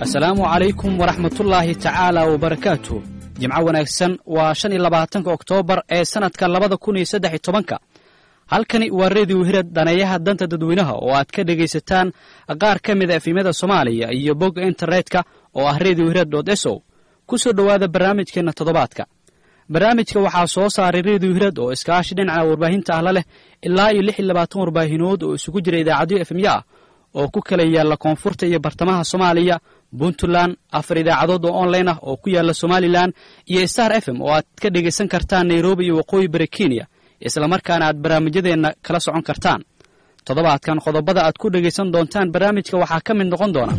asalaamu calaykum waraxmatullaahi tacaala wabarakaatu jimco wanaagsan waa shan iyo labaatanka oktoobar ee sannadka labada kun iyo saddex iyo tobanka halkani waa rediyo hirad daneeyaha danta dadweynaha oo aad ka dhegaysataan qaar ka mida efimyada soomaaliya iyo bogga internetka oo ah rediyo hirad dot esow ku soo dhowaada barnaamijkeenna toddobaadka barnaamijka waxaa soo saaray rediyo hirad oo iskaashi dhinaca warbaahinta ahla leh ilaa iyo lix iyo labaatan warbaahinood oo isugu jira idaacadyo efemyo ah oo ku kala yaalla koonfurta iyo bartamaha soomaaliya puntland afar idaacadood oo online ah oo ku yaalla somalilan iyo star f m oo aad ka dhegaysan kartaan nairobi iyo waqooyi bari kenya islamarkaana aad barnaamijyadeenna kala socon kartaan toddobaadkan qodobada aad ku dhegaysan doontaan barnaamijka waxaa ka mid noqon doona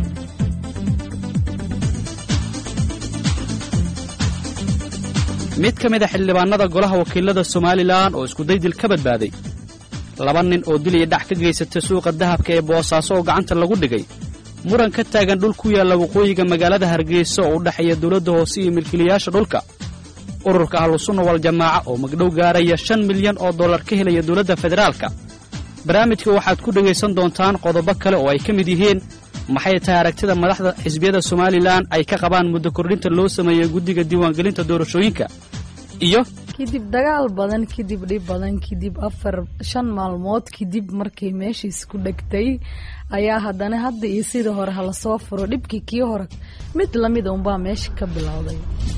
mid ka mid a xildhibaanada golaha wakiilada somalilan oo iskudaydil ka badbaaday laba nin oo dil iyo dhac ka geysatay suuqa dahabka ee boosaaso oo gacanta lagu dhigay muran ka taagan dhul ku yaalla waqooyiga magaalada hargeysa oo u dhexeeya dowladda hoose iyo milkiilayaasha dhulka ururka ahlusunna waljamaaca oo magdhow gaaraya shan milyan oo dollar ka helaya dowladda federaalka barnaamijka waxaad ku dhegaysan doontaan qodobo kale oo ay ka mid yihiin maxay tahay aragtida madaxda xisbiyada somalilan ay ka qabaan muddo kordhinta loo sameeyey guddiga diiwaangelinta doorashooyinka iyo kadib dagaal badan kadib dhib badan kadib afar shan maalmood kadib markay meeshiis ku dhegtay ayaa haddana hadda iyo sidii hore hala soo furo dhibkii kii hore mid lamida unbaa meesha ka bilowday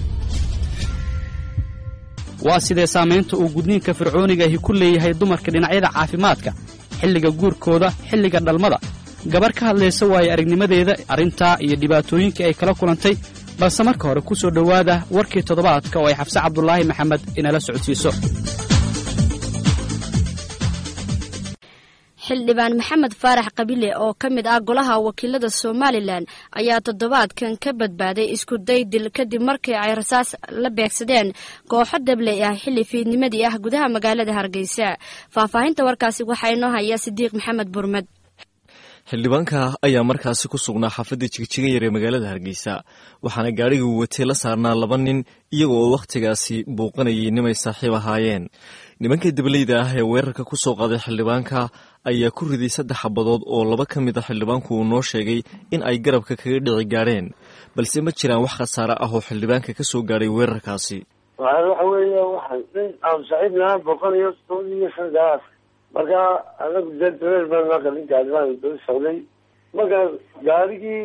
waa sidee saamaynta uu gudniinka fircooniga ahi ku leeyahay dumarka dhinacyada caafimaadka xilliga guurkooda xilliga dhalmada gabar ka hadlaysa waaye aragnimadeeda arrintaa iyo dhibaatooyinkii ay kala kulantay balse marka hore ku soo dhowaada warkii toddobaadka oo ay xabse cabdulaahi maxamed inala socodsiiso xildhibaan maxamed faarax qabile oo ka mid ah golaha wakiilada somalilan ayaa toddobaadkan ka badbaaday isku day dil kadib markii ay rasaas la beegsadeen kooxo dabley ah xilli fiidnimadii ah gudaha magaalada hargeysa faahfaahinta warkaasi waxaa inoo haya sidiiq maxamed burmed xildhibaanka ayaa markaasi ku sugnaa xaafadda jigjigan yar ee magaalada hargeysa waxaana gaadhiga uu watay la saarnaa laba nin iyaga oo wakhtigaasi buuqanayay nimay saaxiib ahaayeen nimanka dableyda ah ee weerarka ku soo qaaday xildhibaanka ayaa ku riday saddex xabadood oo laba ka mid a xildhibaanku uu noo sheegay in ay garabka kaga dhici gaadheen balse ma jiraan wax khasaare ah oo xildhibaanka ka soo gaadhay weerarkaasi waxa weeye waxa nin aan saaxiibnaha boqonayo toban iyo shangaas marka anagu dee dareer baan marka nin gaadibaan daba socday marka gaarigii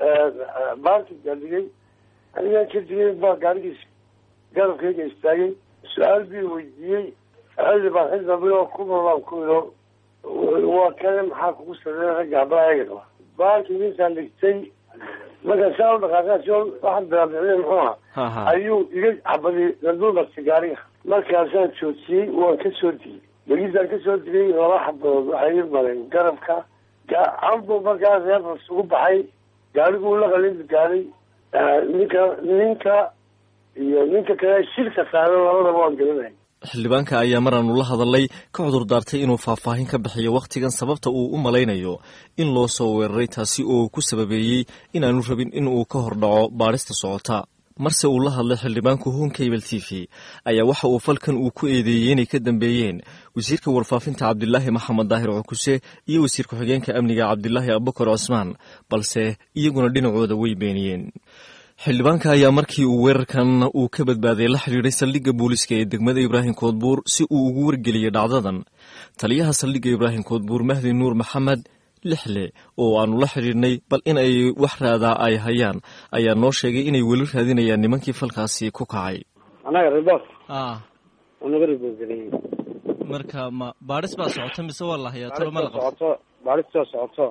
baarki gaadhigay anigaan ka digay baa gaarigiis garabkayga istaagay su-aal bii weydiiyey xildhibaan xildhiban oo kumalaan ku ilo waa kane maxaa kugu sameeya ragga habaa eega qaba baarkii ninkaan dhigtay marka saa u dhaqaaqaas waxaan bilaabmicnay muxuu aha ayuu iga cabadi laduubartay gaariga markaasaan joojiyey waan ka soo digay begisaan ka soo digay laba xabadood waxay ii mareen garabka cambu markaas reefas ugu baxay gaariguu la qalinbi gaaray ninka ninka iyo ninka kale shilka saaran labadaba waan gelinay xildhibaanka ayaa maraanu la hadalay ka cudur daartay inuu faahfaahin ka bixiyo wakhtigan sababta uu u malaynayo in loo soo weeraray taasi oo ku sababeeyey inaanu rabin in uu ka hor dhaco baadhista socota marse uu la hadlay xildhibaanku honkabel t v ayaa waxa uu falkan uu ku eedeeyey inay ka dambeeyeen wasiirka warfaafinta cabdilaahi maxamed daahir cukuse iyo wasiir ku-xigeenka amniga cabdilaahi abubakar cusmaan balse iyaguna dhinacooda way beeniyeen xildhibaanka ayaa markii uu weerarkan uu ka badbaaday la xidhiidhay saldhigga booliiska ee degmada ibraahim koodbuur si uu ugu wargeliyey dhacdadan taliyaha saldhigga ibraahim koodbuur mahdi nuur maxamed lixle oo aanu la xidhiidhnay bal in ay wax raadaa ay hayaan ayaa noo sheegay inay weli raadinayaan nimankii falkaasi ku kacay anaga ribos naga ribogelin marka ma baadhis baa socota mise waa la hayaa talo ma la qabto socoto baadhistoo socoto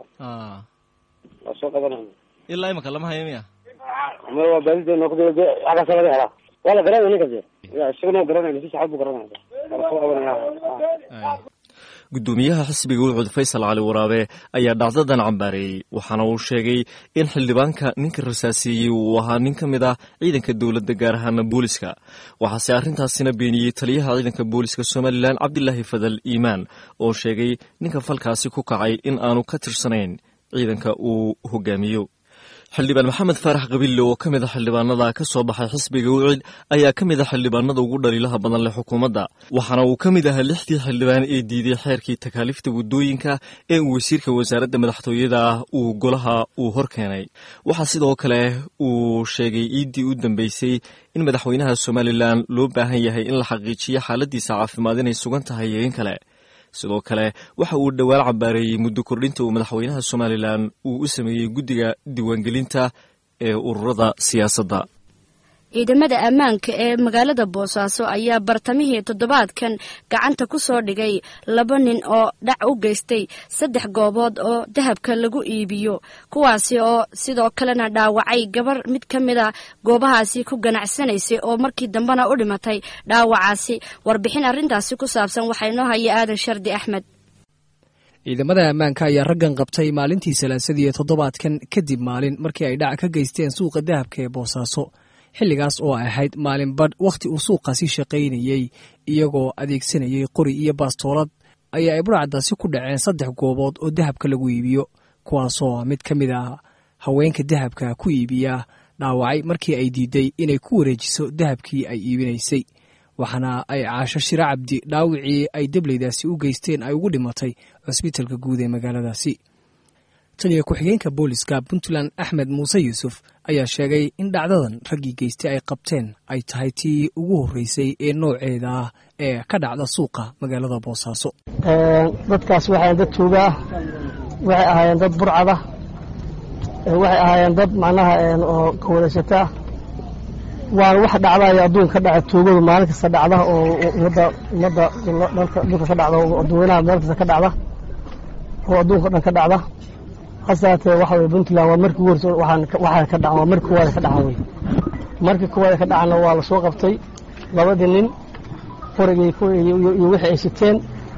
waa soo qabanayna ilaa imika lama hayo miya ma waa baadida noqda xaggaasa laga helaa waa la garanaya ninkas isaguna garanaya si saxad buu garanaya waa soo qabanaya guddoomiyaha xisbiga wucud faysal cali waraabe ayaa dhacdadan cambaareeyey waxaana uu sheegay in xildhibaanka ninka rasaaseeyey uu ahaa nin ka mid ah ciidanka dowladda gaar ahaana booliska waxaase arrintaasina beeniyey taliyaha ciidanka booliska somalilan cabdilaahi fadal iimaan oo sheegay ninka falkaasi ku kacay in aanu ka tirsanayn ciidanka uu hogaamiyo xildhibaan maxamed faarax qabille oo ka mid a xildhibaanada ka soo baxay xisbiga wicid ayaa ka mid a xildhibaanada ugu dhaliilaha badan leh xukuumadda waxaana uu ka mid ahaa lixdii xildhibaan ee diiday xeerkii takaaliifta waddooyinka ee uu wasiirka wasaaradda madaxtooyada uu golaha uu hor keenay waxaa sidoo kale uu sheegay iiddii u dambeysay in madaxweynaha somalilan loo baahan yahay in la xaqiijiyo xaaladiisa caafimaad inay sugan tahay iyo in kale sidoo kale waxa uu dhowaal cabaareeyey muddo kordhinta uu madaxweynaha somalilan uu u sameeyey guddiga diiwaangelinta ee ururada siyaasadda ciidamada ammaanka ee magaalada boosaaso ayaa bartamihii toddobaadkan gacanta ku soo dhigay laba nin oo dhac u geystay saddex goobood oo dahabka lagu iibiyo kuwaasi oo sidoo kalena dhaawacay gabar mid ka mid a goobahaasi ku ganacsanaysay oo markii dambena u dhimatay dhaawacaasi warbixin arrintaasi ku saabsan waxaa inoo haya aadan shardi axmed ciidamada ammaanka ayaa raggan qabtay maalintii salaasadii ee toddobaadkan kadib maalin markii ay dhac ka geysteen suuqa dahabka ee boosaaso xilligaas oo ay ahayd maalin badh wakhti uu suuqaasi shaqaynayey iyagoo adeegsanayay qori iyo baastoolad ayaa ay burcaddaasi ku dhaceen saddex goobood oo dahabka lagu iibiyo kuwaasoo mid ka mid ah haweenka dahabka ku iibiya dhaawacay markii ay diiday inay ku wareejiso dahabkii ay iibinaysay waxaana ay caasho shiro cabdi dhaawicii ay debleydaasi u geysteen ay ugu dhimatay cusbitalka guud ee magaaladaasi taniyo ku-xigeenka booliska puntland axmed muuse yuusuf ayaa sheegay in dhacdadan raggii geystay ay qabteen ay tahay tii ugu horreysay ee nooceeda ah ee ka dhacda suuqa magaalada boosaaso dadkaas waxay dad tuuga ah waxay ahaayeen dad burcada waxay ahaayeen dad macnaha oo kawadashata ah waana wax dhacdayo adduunka ka dhaca tuugadu maalin kasta dhacda oo ummadda ummadda dhulka ka dhacda oo dadweynaha meel kasta ka dhacda oo adduunka o dhan ka dhacda hase haatee waxa weye puntland waa markii ugu horse waxaa ka dhacan waa markii koowaada ka dhacan wey markii koowaada ka dhacanna waa la soo qabtay labadii nin qorigii iyo wixii ay siteen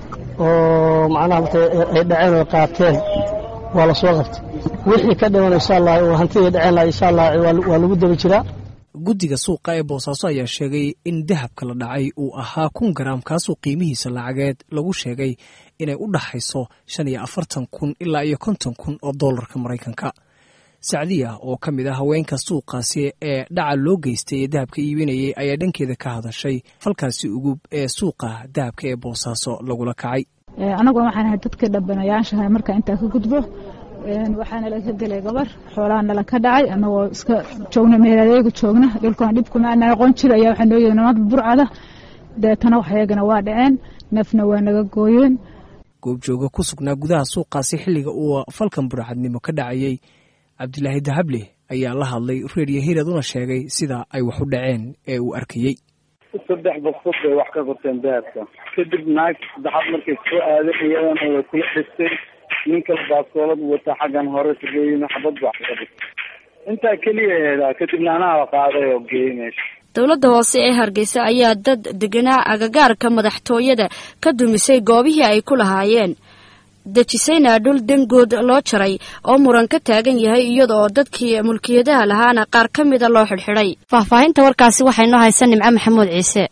oo macnaha marka ay dhaceen oo qaateen waa la soo qabtay wixii ka dhiman insha allah oo hantidii dhaceen laha insha allah waa lagu daba jiraa guddiga suuqa ee boosaaso ayaa sheegay in dahabka la dhacay uu ahaa kun garaam kaasoo qiimihiisa lacageed lagu sheegay inay u dhaxayso shan iyo afartan kun ilaa iyo konton kun oo dollarka maraykanka sacdiya oo ka mid ah haweenka suuqaasi ee dhaca loo geystay ee dahabka iibinayay ayaa dhankeeda ka hadashay falkaasi ugub ee suuqa dahabka ee boosaaso lagula kacay anagu waxaan ahay dadkii dhabanayaashahay marka intaa ka gudbo waxaana laga gelay gabar xoolaha nala ka dhacay anagoo iska joogna meeladeega joogna dhulkan dhibkuma ana aqoon jira ayaa waxaa noo yegi nimad burcada deetana waxyagana waa dhaceen neefna waa naga gooyeen goobjooga ku sugnaa gudaha suuqaasi xilliga uu falkan burcadnimo ka dhacayey cabdilaahi dahable ayaa la hadlay reeriyo hirad una sheegay sida ay wax u dhaceen ee uu arkayey saddex baqsad bay wax ka qorteen dahabka kadib naag saddexaad markay soo aaday iyadana way kula dhistay nin kale baaskoolad wata xaggan hore kageeyina xabad ba ka dhistay intaa keliya heedaa kadibna anaa la qaaday oo geeyey meesha dowladda hoose ee hargeysa ayaa dad deganaa agagaarka madaxtooyada ka dumisay goobihii ay ku lahaayeen dejisayna dhul dangood loo jaray oo muran ka taagan yahay iyada oo dadkii mulkiyadaha lahaana qaar ka mida loo xidhxidhay faahfaahinta warkaasi waxay noo haysa nimco maxamuud ciise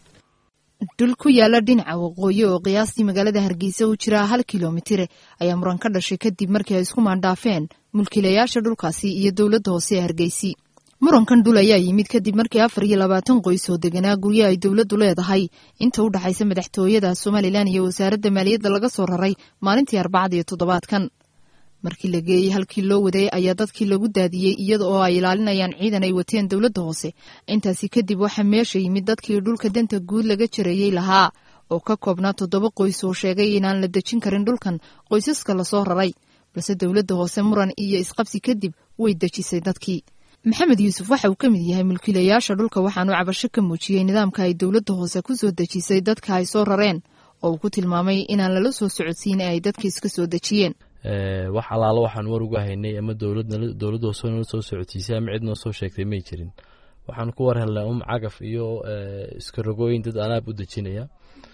dhul ku yaala dhinaca waqooyi oo qiyaastii magaalada hargeysa u jira hal kilomitire ayaa muran ka dhashay kadib markii ay isku maandhaafeen mulkiilayaasha dhulkaasi iyo dowladda hoose ee hargeysi murankan dhul ayaa yimid kadib markii afar iyo labaatan qoys oo deganaa guryo ay dowladdu leedahay inta u dhexaysa madaxtooyada somalilan iyo wasaaradda maaliyadda laga soo raray maalintii arbacada iyo toddobaadkan markii la geeyey halkii loo waday ayaa dadkii lagu daadiyey iyada oo ay ilaalinayaan ciidan ay wateen dowladda hoose intaasi kadib waxaa meesha yimid dadkii dhulka danta guud laga jareeyey lahaa oo ka koobnaa toddoba qoys oo sheegay inaan la dejin karin dhulkan qoysaska lasoo raray balse dowladda hoose muran iyo isqabsi kadib way dejisay dadkii maxamed yuusuf waxa uu ka mid yahay mulkiilayaasha dhulka waxaanuu cabasho ka muujiyey nidaamka ay dowladda hoose ku soo dejisay dadka ay soo rareen oo uu ku tilmaamay inaan lala soo socodsiin ee ay dadka iska soo dejiyeen wax allaalo waxaan war uga haynay ama dowladda hoose nala soo socodsiisay ama cid noo soo sheegtay may jirin waxaan ku war helnay um cagaf iyo iskarogooyin dad anaab u dejinaya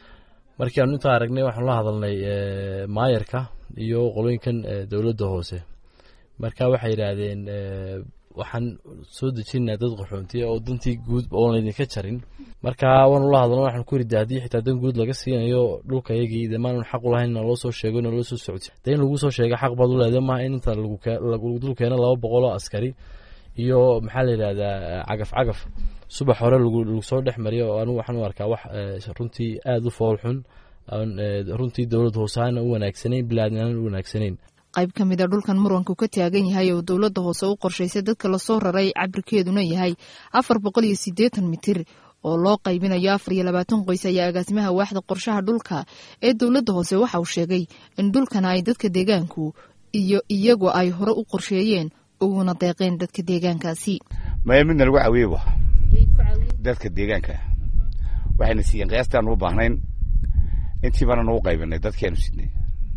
markii aanu intaa aragnay waxaanu la hadalnay maayarka iyo qolooyinkan dowladda hoose marka waxay yidhaahdeen waxaan soo dejinaa dad qaxoontiya oo dantii guud oon laydinka jarin marka waanu la hadalno waxaan ku yidhi haddii xitaa dan guud laga siinayo dhulka yagii de maanan xaq u lahayn naloo soo sheego naloo soo socodsi de in lagu soo sheega xaq baad u leedahay maaha in inta dul keeno laba boqol oo askari iyo maxaa la yidhahdaa cagaf cagaf subax hore lagu soo dhex mariyo oo anigu waxaan u arkaa wax runtii aada u fool xun runtii dowladda hoosaana u wanaagsanayn bilaadnaan u wanaagsanayn qayb ka mid a dhulkan muranku ka taagan yahay oo dowladda hoose u qorshaysay dadka lasoo raray cabirkeeduna yahay afar boqol iyo siddeetan mitir oo loo qaybinayo afar iyo labaatan qoys ayaa agaasimaha waaxda qorshaha dhulka ee dowladda hoose waxa uu sheegay in dhulkana ay dadka deegaanku iyo iyagu ay hore u qorsheeyeen uguna deeqeen dadka deegaankaasi maya midna lagu caawiyey dadka deegaanka waxayna siiyeen qiyaastaan u baahnayn intii baana nagu qaybinay dadkiaanu sidnay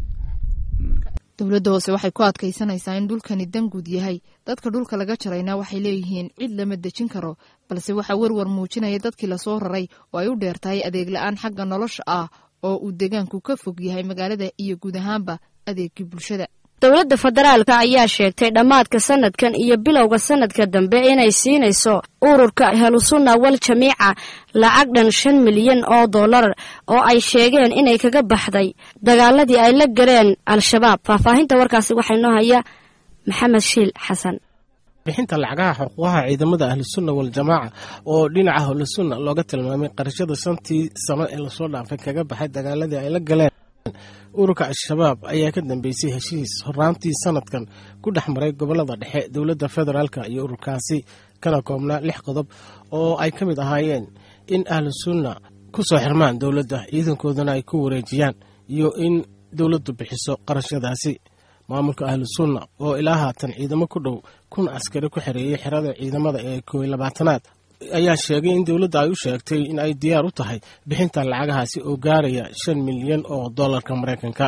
dowladda hoose waxay ku adkaysanaysaa in dhulkani danguud yahay dadka dhulka laga jarayna waxay leeyihiin cid lama dejin karo balse waxaa werwar muujinaya dadkii lasoo raray oo ay u dheer tahay adeeg la-aan xagga nolosha ah oo uu deegaanku ka fog yahay magaalada iyo guud ahaanba adeegii bulshada dowladda federaalka ayaa sheegtay dhammaadka sanadkan iyo bilowga sanadka dambe inay siinayso ururka helusunna wal jamiica lacag dhan shan milyan oo dollar oo ay sheegeen inay kaga baxday dagaaladii ay la galeen al-shabaab faahfaahinta warkaasi waxaa inoo haya maxamed shiil xasan bixinta lacagaha xuquuqaha ciidamada ahlusunna waljamaaca oo dhinaca ahlusunna looga tilmaamay qarashada shantii sano ee lasoo dhaafay kaga baxay dagaaladii ay la galeen ururka al-shabaab ayaa ka dambeysay heshiis horaantii sanadkan ku dhex maray gobolada dhexe dowladda federaalka iyo ururkaasi kana koobnaa lix qodob oo ay ka mid ahaayeen in ahlu sunna ku soo xirmaan dowladda ciidankoodana ay ku wareejiyaan iyo in dowladdu bixiso qarashadaasi maamulka ahlu sunna oo ilaa haatan ciidamo ku dhow kun askari ku xereeyey xerada ciidamada ee kooiy labaatanaad ayaa sheegay in dowladda ay u sheegtay in ay diyaar u tahay bixinta lacagahaasi oo gaaraya shan milyan oo dollarka maraykanka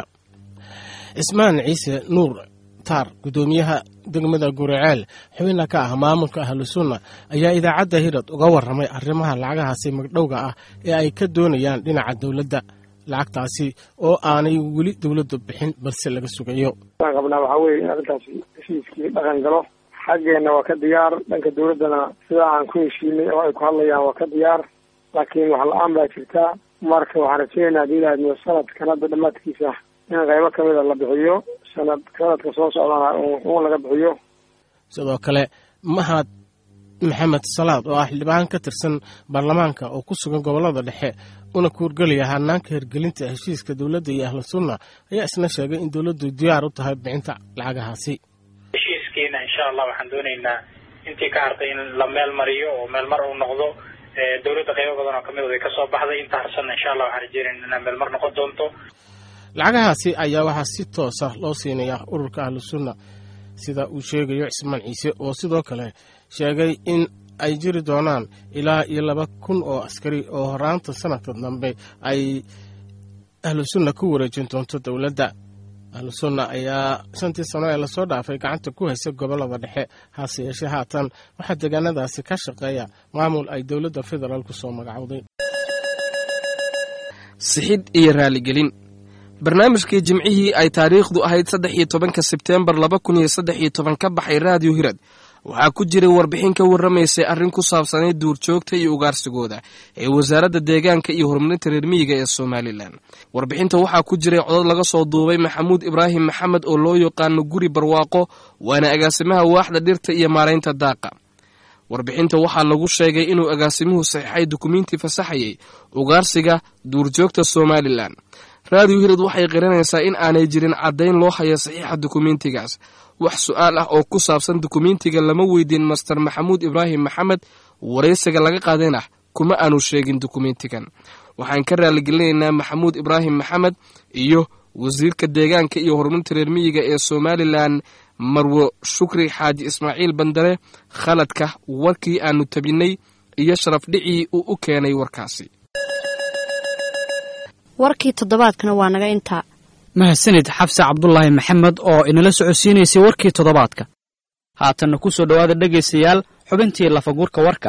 cismaan ciise nuur taar guddoomiyaha degmada guriceel xubina ka ah maamulka ahlu sunna ayaa idaacadda hirad uga waramay arrimaha lacagahaasi magdhowga ah ee ay ka doonayaan dhinaca dowladda lacagtaasi oo aanay weli dowladdu bixin balse laga sugayo waan qabnaa waxaa weeye in arrintaasi heshiiskii dhaqan galo xaggeenna waa ka diyaar dhanka dowladdana sidaa aan ku heshiinay oo ay ku hadlayaan waa ka diyaar laakiin wax la-aan baa jirta marka waxaan rajeynaynaa hadii ilaahadmo sanadkan hadda dhammaadkiisa in qaybo kamida la bixiyo sanad sanadka soo socdana un laga bixiyo sidoo kale mahad maxamed salaad oo ah xildhibaan ka tirsan baarlamaanka oo ku sugan gobolada dhexe una kuurgelaya hanaanka hirgelinta heshiiska dowladda iyo ahlu sunna ayaa isna sheegay in dowladdu diyaar u tahay bixinta lacagahaasi heshiiskiina insha allah waxaan doonaynaa intii ka hartay in la meel mariyo oo meelmar uu noqdo dowladda qaybo badan oo kamid ay ka soo baxday inta harsanna insha allah waxaan rajeynayna inaa meelmar noqon doonto lacagahaasi ayaa waxaa si toosa loo siinayaa ururka ahlu sunna sida uu sheegayo cismaan ciise oo sidoo kale sheegay in ay jiri doonaan ilaa iyo laba kun oo askari oo horaanta sanadka dambe ay ahlu sunna ku wareejin doonto dowladda ahlu sunna ayaa shantii sano ee lasoo dhaafay gacanta ku haysa gobolada dhexe hase yeeshee haatan waxaa deegaanadaasi ka shaqeeya maamul ay dowladda federaal ku soo magacowday sixid iyo raaligelin barnaamijkii jimcihii ay taariikhdu ahayd saddex iyo tobanka sebteembar laba kun iyo saddex iyo toban ka baxay raadiyo hirad waxaa ku jiray warbixin ka warramaysay arrin ku saabsanayd duurjoogta iyo ugaarsigooda ee wasaaradda deegaanka iyo horumarinta reer miyiga ee somalilan warbixinta waxaa ku jiray codod laga soo duubay maxamuud ibraahim maxamed oo loo yaqaano guri barwaaqo waana agaasimaha waaxda dhirta iyo maaraynta daaqa warbixinta waxaa lagu sheegay inuu agaasimuhu saxiixay dukumiintii fasaxayay ugaarsiga duurjoogta somalilan raadiyo hirad waxay qiranaysaa in aanay jirin caddayn loo hayo saxiixa dukumiintigaas wax su-aal ah oo ku saabsan dukumiintiga lama weydiin master maxamuud ibraahim maxamed waraysiga laga qaadayna kuma aanu sheegin dukumiintigan waxaan ka raaligelinaynaa maxamuud ibraahim maxamed iyo wasiirka deegaanka iyo horumarinta reer miyiga ee somalilan marwo shukri xaaji ismaaciil bandare khaladka warkii aanu tabinay iyo sharaf dhicii uu u keenay warkaasi warkii toddobaadkana waa naga intaa mahadsanid xabse cabdulaahi maxamed oo inala socodsiinaysay warkii toddobaadka haatanna ku soo dhowaada dhegaystayaal xubintii lafaguurka warka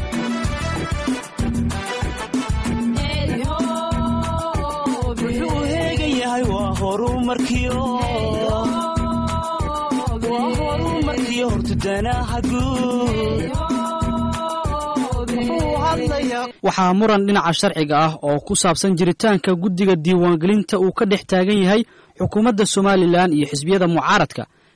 waxaa muran dhinaca sharciga ah oo ku saabsan jiritaanka guddiga diiwaangelinta uu ka dhex taagan yahay xukuumadda somalilan iyo xisbiyada mucaaradka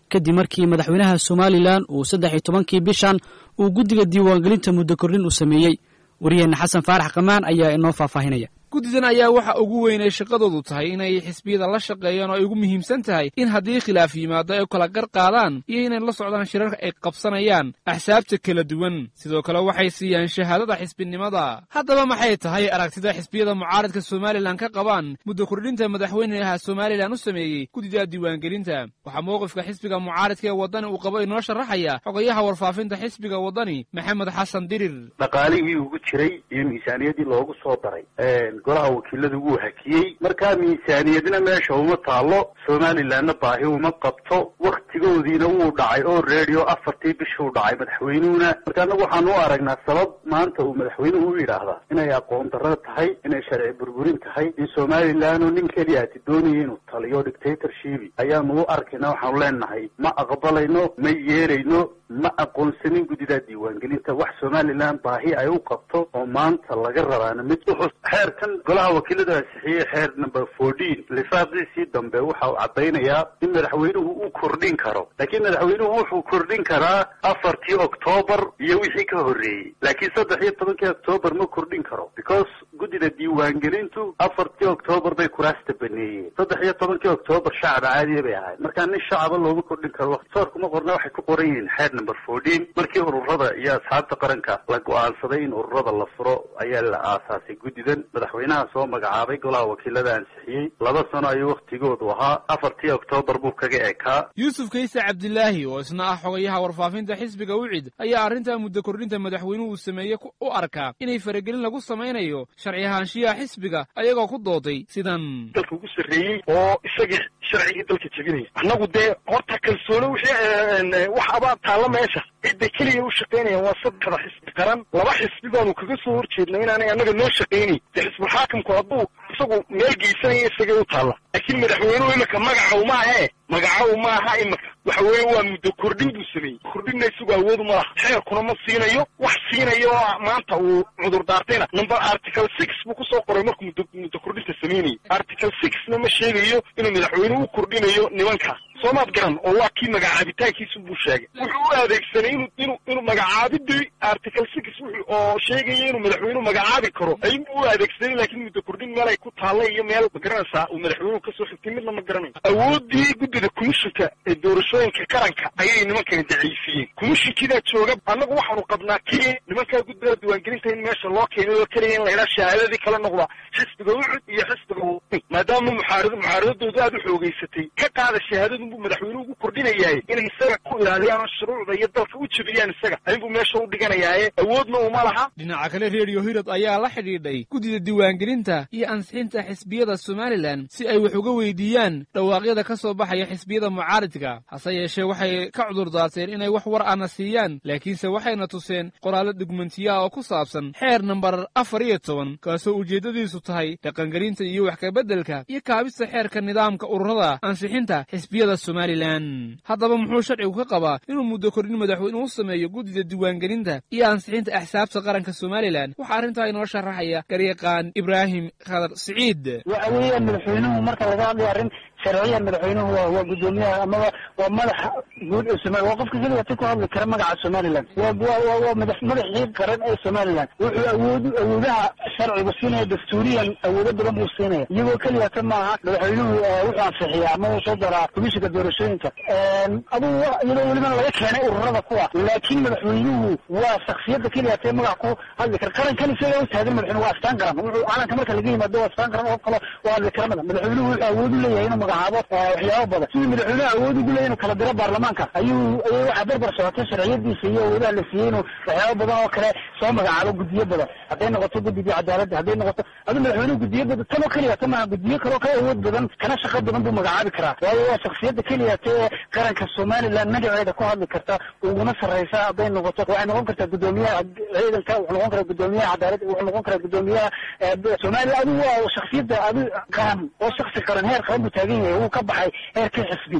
kadib markii madaxweynaha somalilan uu saddex iyo tobankii bishan uu guddiga diiwaangelinta muddo kordhin u sameeyey wariyeenna xasan faarax kamaan ayaa inoo faahfaahinaya guddidan ayaa waxa ugu weyn ay shaqadoodu tahay inay xisbiyada la shaqeeyaan oo ay ugu muhiimsan tahay in haddii khilaaf yimaado ay kala gar qaadaan iyo inay la socdaan shirarka ay qabsanayaan axsaabta kala duwan sidoo kale waxay siiyaan shahaadada xisbinimada haddaba maxay tahay aragtida xisbiyada mucaaradka somalilan ka qabaan muddo kordhinta madaxweynaha somalilan u sameeyey guddida diiwaangelinta waxaa mowqifka xisbiga mucaaradka ee waddani uu qabo inoo sharaxaya xogayaha warfaafinta xisbiga waddani maxamed xasan dirir dhaqaalihii ugu jiray iyo miisaaniyadii loogu soo daray golaha wakiilada wuu hakiyey markaa miisaaniyadna meesha uma taalo somalilanna baahi uma qabto waktigoodiina wuu dhacay oo redio afartii bishuu dhacay madaxweynuhuna marka anagu waxaan u aragnaa sabab maanta uu madaxweynuhu u yidhaahdaa inay aqoon darro tahay inay sharci burburin tahay in somalilan oo nin keliya ati doonaya inuu taliyo dictatorshipi ayaanu u arkayna waxaanu leenahay ma aqbalayno ma yeelayno ma aqoonsanin guddida diiwaangelinta wax somalilan baahi ay u qabto oo maanta laga rabaana mid xeerkan golaha wakiilada ansixiyey xeer number fourteen lifaaqiisii dambe waxa uu caddaynayaa in madaxweynuhu uu kordhin karo laakiin madaxweynuhu wuxuu kordhin karaa afartii octoobar iyo wixii ka horreeyey laakiin saddex iyo tobankii octoobar ma kordhin karo because guddida diiwaangelintu afartii octoobar bay kuraasta baneeyeen saddex iyo tobankii octoobar shacab caadiya bay ahayd markaa nin shacaba looma kordhin karo waqtisoorkuma qorna waxay ku qoran yihiin xeer number fourteen markii ururada iyo asxaabta qaranka la go-aansaday in ururada la furo ayaa la aasaasay guddidan madaxweynaha soo magacaabay golaha wakiilada ansixiyey laba sano ayuu wakhtigoodu ahaa afartii oktoobar buu kaga ekaa yuusuf kayse cabdilaahi oo isna ah xogayaha warfaafinta xisbiga wicid ayaa arrintaa muddo kordhinta madaxweynuhu uu sameeye u arkaa inay faragelin lagu samaynayo sharci ahaanshiyaha xisbiga ayagoo ku dooday sidan dalka ugu sarreeyey oo isagii sharcigii dalka jebinaya annagu dee horta kalsooni wixii wax abaa taalla meesha cidda keliya u shaqaynayaan waa saddexda xisbi qaran laba xisbi baanu kaga soo horjeedna inaanay annaga noo shaqaynayn dee xisbulxaakimku hadduu isagu meel geysanaya isagay u taalla laakiin madaxweynuhu imika magacaw maahe magacaw maaha imika waxa weeye waa muddo kordhin buu sameeyey kordhinna isagu awoodu ma laha xeerkuna ma siinayo wax siinayo oo maanta uu cudur daartayna number article six buu kusoo qoray markuu muddo muddo kordhinta sameynayay article sixna ma sheegayo inuu madaxweynuhu u kordhinayo nimanka soomaad garan oo waa kii magacaabitaankiisu buu sheegay wuxuu u adeegsanay inuu inuu inuu magacaabidii article six wuxuu oo sheegaya inuu madaxweynuhu magacaabi karo ayuu u adeegsanay laakiin muddo kordhin meel ay ku taalla iyo meel ma garanaysaa uu madaxweynuhu kasoo xigtay midna ma garanayo awoodii guddida komishinka ee doorashooyinka qaranka ayay nimankani daciifiyeen komishinkidaa jooga annagu waxaanu qabnaa kii nimankaa guddida diiwaangelinta in meesha loo keenay oo keliya in la idhaa shahaadadii kala noqda xisbiga ucud iyo xisbiga wani maadaama muxaarad muxaaradadoodu aada u xoogeysatay ka qaada shahaadadu buu madaxweynuhu ugu kordhinayaay inay isaga ku ilaaliyaan oo shuruucda iyo dalka u jebiyaan isaga ayinbuu meesha u dhiganayaaye awoodna uma laha dhinaca kale redio hirad ayaa la xidhiidhay guddida diiwaangelinta iyo ansixinta xisbiyada somalilan si ay wax uga weydiiyaan dhawaaqyada ka soo baxaya xisbiyada mucaaridka hase yeeshee waxay ka cudurdaateen inay wax war ana siiyaan laakiinse waxayna tuseen qoraallo dhugmentiya oo ku saabsan xeer nambar afar iyo toban kaasoo ujeeddadiisu tahay dhaqangelinta iyo wax kabeddelka iyo kaabista xeerka nidaamka ururada ansixinta xisbiyada somalilan haddaba muxuu sharcigu ka qabaa inuu muddo kordhin madaxweynuhu u sameeyo guddida diiwaangelinta iyo ansixinta axsaabta qaranka somalilan waxaa arrintaa inoo sharaxaya garyaqaan ibraahim khadar siciid waxa weeyaan madaxweynuhu marka laga hadlayo arrin sharciyan madaxweynuhu waa waa guddoomiyaha amaba waa madaxa guud ee somalia waa qofka keliya si ku hadli kara magaca somaliland waa waa waa madax madaxii qaran ee somaliland wuxuu awood awoodaha sharcigu siinaya dastuuriyan awoodo badan buu siinaya iyagoo keliya ta maaha madaxweynuhu wuxuu ansixiyaa ama uu soo daraa komishinka doorashooyinka adugu iyadoo welibana laga keenay ururada kuwa laakiin madaxweynuhu waa shaksiyada keliya tee magac ku hadli kara qarankan isaga u taagan madaxweynuhu waa astaan qaran wuxuu calanka marka laga yimaado waa astaan qaran oo kale waa hadli kara mada madaxweynuhu wuxuu awood u leeyahay inuu magacaabo waxyaabo badan sidii madaxweynuhu awood ugu leeyahay inuu kala diro baarlamaanka ayuu ayay waxaa barbar socotay sharciyadiisa iyo awoodaha la siiyey inuu waxyaabo badan oo kale soo magacaabo guddiyo badan hadday noqoto guddigii cadaaladda hadday noqoto aduu madaxweynuhu guddiyo badan tan oo keliya ta maaha guddiyo kale oo kale awood badan kana shaqo badan buu magacaabi karaa waayo waa shaksiyada keliya tee qaranka somaliland magaceeda ku hadli karta uguna sarreysa hadday noqoto waxay noqon kartaa guddoomiyaha ciidanka wuxuu noqon karaa guddoomiyaha cadaaladda wuxuu noqon karaa guddoomiyaha somaliland adigu waa shaksiyada adi qaran oo shaksi qaran heer qaran buu taagan yahay wuu ka baxay heerkii xisbi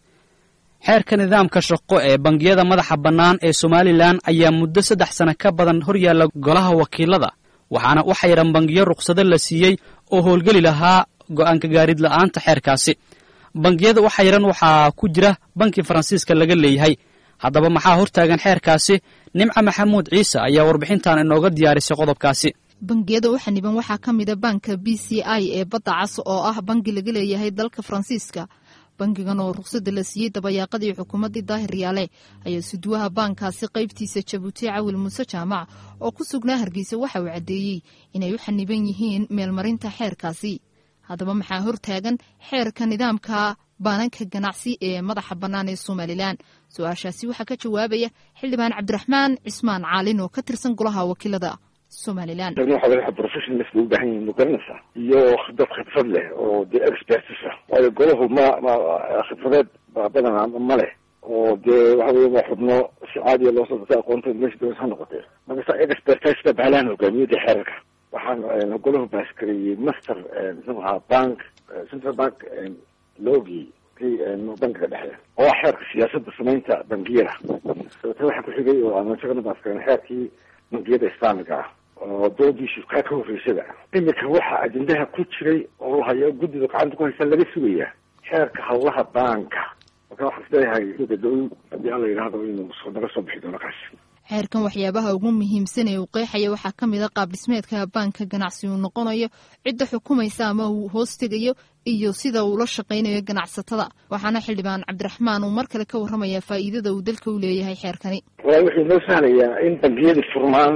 xeerka nidaamka shaqo ee bangiyada madaxa bannaan ee somalilan ayaa muddo saddex sano ka badan hor yaalla golaha wakiilada waxaana u xayiran bangiyo rukhsado la siiyey oo howlgeli lahaa go'aanka gaarid la'aanta xeerkaasi bangiyada waxa yaran waxaa ku jira banki faransiiska laga leeyahay haddaba maxaa hortaagan xeerkaasi nimca maxamuud ciise ayaa warbixintan inooga diyaarisay qodobkaasi bangiyada u xaniban waxaa ka mida banka b c i ee badda cas oo ah bangi laga leeyahay dalka faransiiska bangigan oo ruqsadda la siiyey dabayaaqadii xukuumaddii daahir yaale ayaa suduwaha baankaasi qaybtiisa jabuuti cawil muuse jaamac oo ku sugnaa hargeysa waxa uu caddeeyey inay u xaniban yihiin meelmarinta xeerkaasi haddaba maxaa hortaagan xeerka nidaamka baananka ganacsi ee madaxa bannaan ee somalilan su-aashaasi waxaa ka jawaabaya xildhibaan cabdiraxmaan cismaan caalin oo ka tirsan golaha wakiilada somalilan waxa professionals bay u baahan yihiin magaranaysaa iyo dad khibrad leh oo dee expertis ah waayo golahu ma ma khibradeed badanaa ma leh oo dee waxa weye waa xubno si caadiya loo soo datay aqoonta meesha dowlad ha noqotee markasta expertisda bahalahan hogaamiyada xeerarka waxaan golahu baaskareeyey master muxuu ahaa bank central bank logii bankiga dhexe oo ah xeerka siyaasadda samaynta bangiyada dabete waxaa ku xigay oo aan isagana baaskareyn xeerkii bangiyada islaamiga ah oo doodiisu kaa ka horreysada iminka waxaa ajendaha ku jiray oo hayo guddida gacanta ku haysa laga sugayaa xeerka hawlaha baanka marka waxaan isleeyahay dow haddii alla yidhaahdo inuu naga soo bixi doono kaas xeerkan waxyaabaha ugu muhiimsan ee uu qeexaya waxaa ka mid a qaab dhismeedka baanka ganacsi uu noqonayo cidda xukumaysa ama uu hoos tegayo iyo sida uu la shaqaynayo ganacsatada waxaana xildhibaan cabdiraxmaan uu mar kale ka warramaya faa'iidada uu dalka u leeyahay xeerkani walaal wuxuu noo sahlayaa in bangiyada furmaan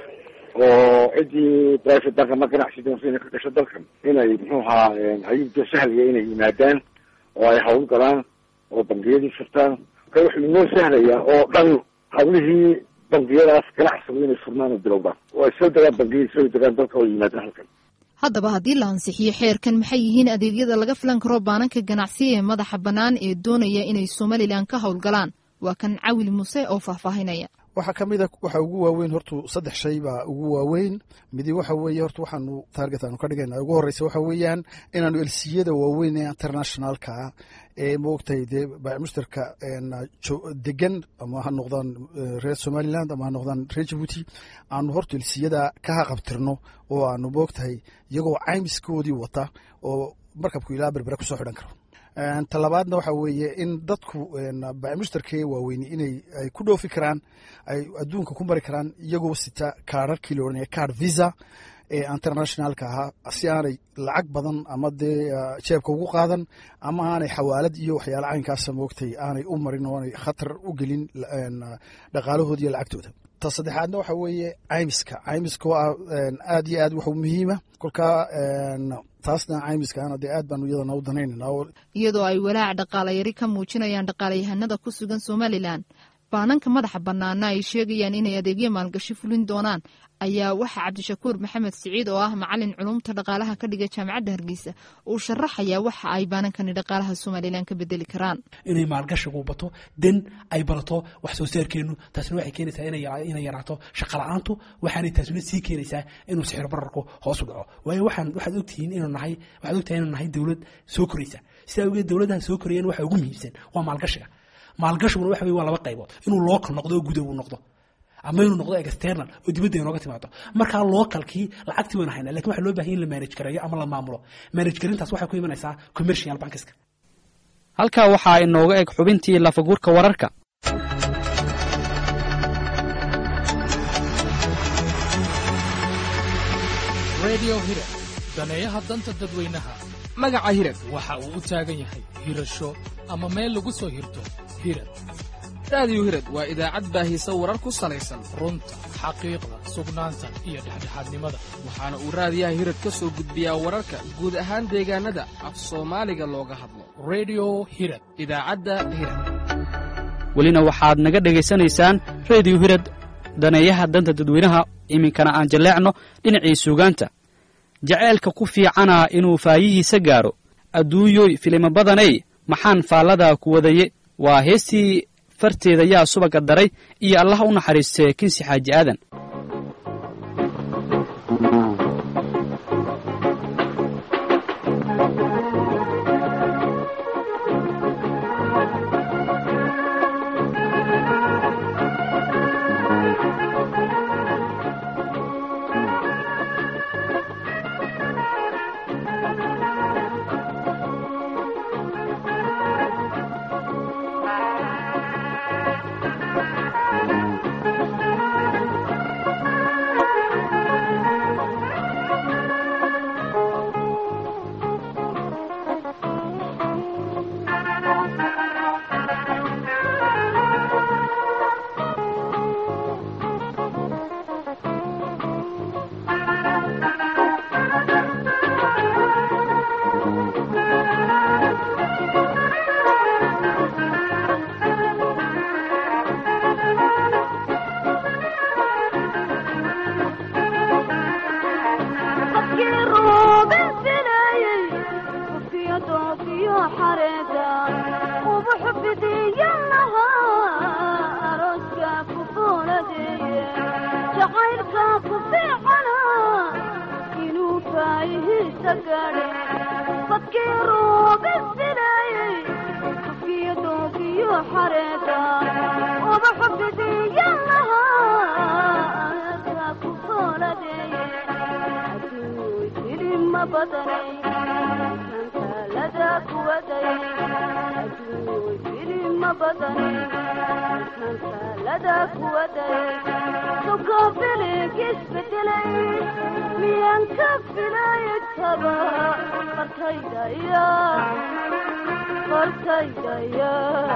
oo ciddii private bank ama ganacsi doonta inay ka gasho dalkan inay muxuu ahaa ayuu sahlaya inay yimaadaan oo ay hawl galaan oo bangiyadii furtaan marka wuxuu noo sahlayaa oo dhan hawlihii bangiyadaas ganacsigu inay furmaan oo bilowdaan oo ay soo degaan bangiyadii soo degaan dalka oo yimaadaan halkan haddaba haddii la ansixiyo xeerkan maxay yihiin adeegyada laga filan karo baananka ganacsi ee madaxa bannaan ee doonaya inay somalilan ka howlgalaan waa kan cawil muuse oo faahfaahinaya waxaa ka mid a waxa ugu waaweyn hortu saddex shay baa ugu waaweyn midi waxa weeye horta waxaanu taarget aanu ka dhigayna ugu horreysa waxa weeyaan inaanu elsiyada waaweyn ee internationalka ee moogtahay dee baamushtarka degan ama ha noqdaan reer somaliland ama ha noqdaan reer jabuuti aanu horta elsiyada ka haqabtirno oo aanu moogtahay iyagoo caymiskoodii wata oo markabku ilaa berbera kusoo xidhan karo talabaadna waxa weeye in dadku baamushtarkee waaweyni inay ay ku dhoofi karaan ay adduunka ku mari karaan iyagoo sita kaararkii la odhanaya card visa ee internationalka ahaa si aanay lacag badan ama dee jeebka ugu qaadan ama aanay xawaalad iyo waxyaala caynkaasa moogtay aanay u marin oo aanay khatar u gelin dhaqaalahooda iyo lacagtooda ta saddexaadna waxa weeye caymiska caymiska waa aad iyo aad wax muhiima kolkaa taasna caymiskaana dee aad baanu iyadana u danaynayna iyadoo ay walaac dhaqaalayari ka muujinayaan dhaqaalayahanada ku sugan somalilan baananka madaxa bannaana ay sheegayaan inay adeegyo maalgashi fulin doonaan ayaa waxaa cabdishakuur maxamed siciid oo ah macalin culumta dhaqaalaha ka dhiga jaamacadda hargeysa uu sharaxayaa waxa ay baanankani dhaqaalaha somalilan ka bedeli karaan inay maalgashigu bato den ay barato wax soo saarkeenu taasna waxay keenaysaa inay yaraato shaqala-aantu waxaanay taasna sii keenaysaa inuu sixir bararku hoos u dhaco waayo waxaan waxaad ogtihiin inuu nahay waxaad ogtahay inuu nahay dowlad soo koraysa sidaa awgeed dowladaha soo korayeen waxa ugu muhiimsan waa maalgashiga maalgashiguna waxa weye waa laba qaybood inuu local noqdo oo gudow uu noqdo ama inuu noqdo external oo dibadda inooga timaado markaa localkii lacagtii waynu haynaa lakin waxa loo bahan in la manage gareeyo ama la maamulo manage garintaas waxay ku imanaysaa commercial bankiska halkaa waxaa inooga eg xubintii lafaguurka wararka radio hirad daneeyaha danta dadweynaha magaca hirad waxa uu u taagan yahay hirasho ama meel lagu soo hirto hirad raadiyo hirad waa idaacad baahisa warar ku salaysan runta xaqiiqda sugnaanta iyo dhexdhexaadnimada waxaana uu raadiyaha hirad ka soo gudbiyaa wararka guud ahaan deegaannada af soomaaliga looga hadlo redio hirad idaacadda hirad welina waxaad naga dhegaysanaysaan rediyo hirad daneeyaha danta dadweynaha iminkana aan jalleecno dhinacii suugaanta jaceylka ku fiicana inuu faayihiisa gaaro adduunyoy filimo badanay maxaan faalladaa ku wadaye waa heestii farteeda yaa subaga daray iyo allah u naxariistee kinsi xaaji aadan waayihiisa gaadhe fadkii ruubisinayey kafiyo doogiyo xareeda ubaxu bidiyan lahaa ka ku fooladeeye adduuy hilima badanay kantalada kuwaday adduuy hilima badanay kantalada kuwaday sukabiligisbedelay miyaan ka filay taba fartaydaya fartaydaya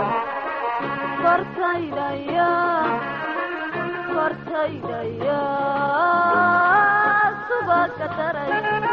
fartaydaya fartaydaya subaga daray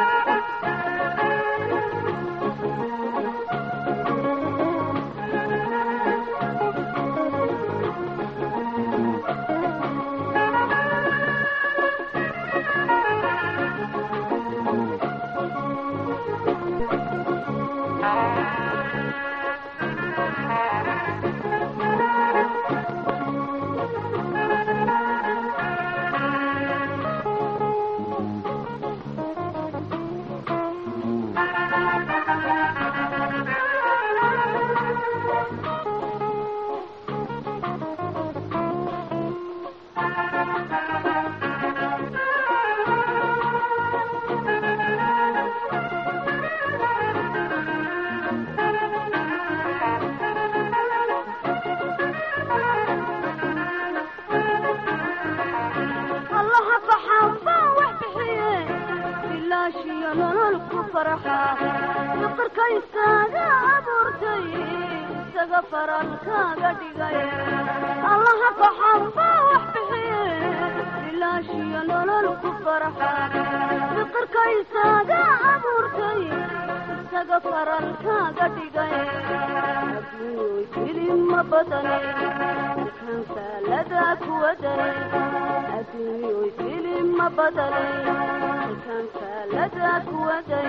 allaha baxaanbaa wax bixiye bilaashiyo nolol ku farxa fiqirka isaga abuurtay isaga faralkaaga dhigay allaha baxaanbaa wax bixiye bilaashiyo nolol ku farxa fiqirka isaga abuurtay isaga faralkaaga dhigay adduuy hilima badanay kansalada kuwaday adduuy hilima badanay kansalada kuwaday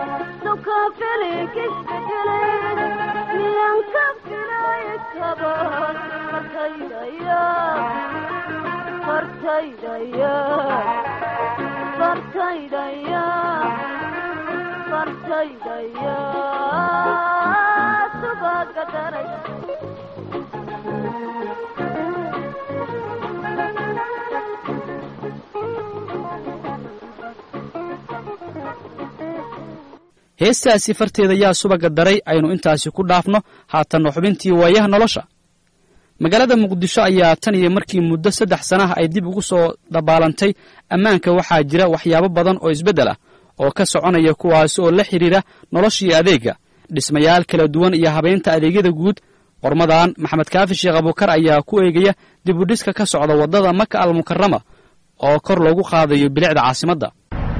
sukafiligisgelay miyaan ka filay kaba fartaydaya fartaydaya fartaydaya fartaydaya subaga daray heestaasi farteeda yaa subaga daray aynu intaasi ku dhaafno haatanna xubintii waayaha nolosha magaalada muqdisho ayaa tan iyo markii muddo saddex sanaha ay dib ugu soo dabaalantay ammaanka waxaa jira waxyaabo badan oo isbeddel ah oo ka soconaya kuwaasi oo la xidhiira noloshii adeega dhismayaal kala duwan iyo habeynta adeegyada guud qormadan maxamed kaafi sheekh abuukar ayaa ku eegaya dib u dhiska ka socda waddada maka almukarama oo kor loogu qaadayo bilicda caasimadda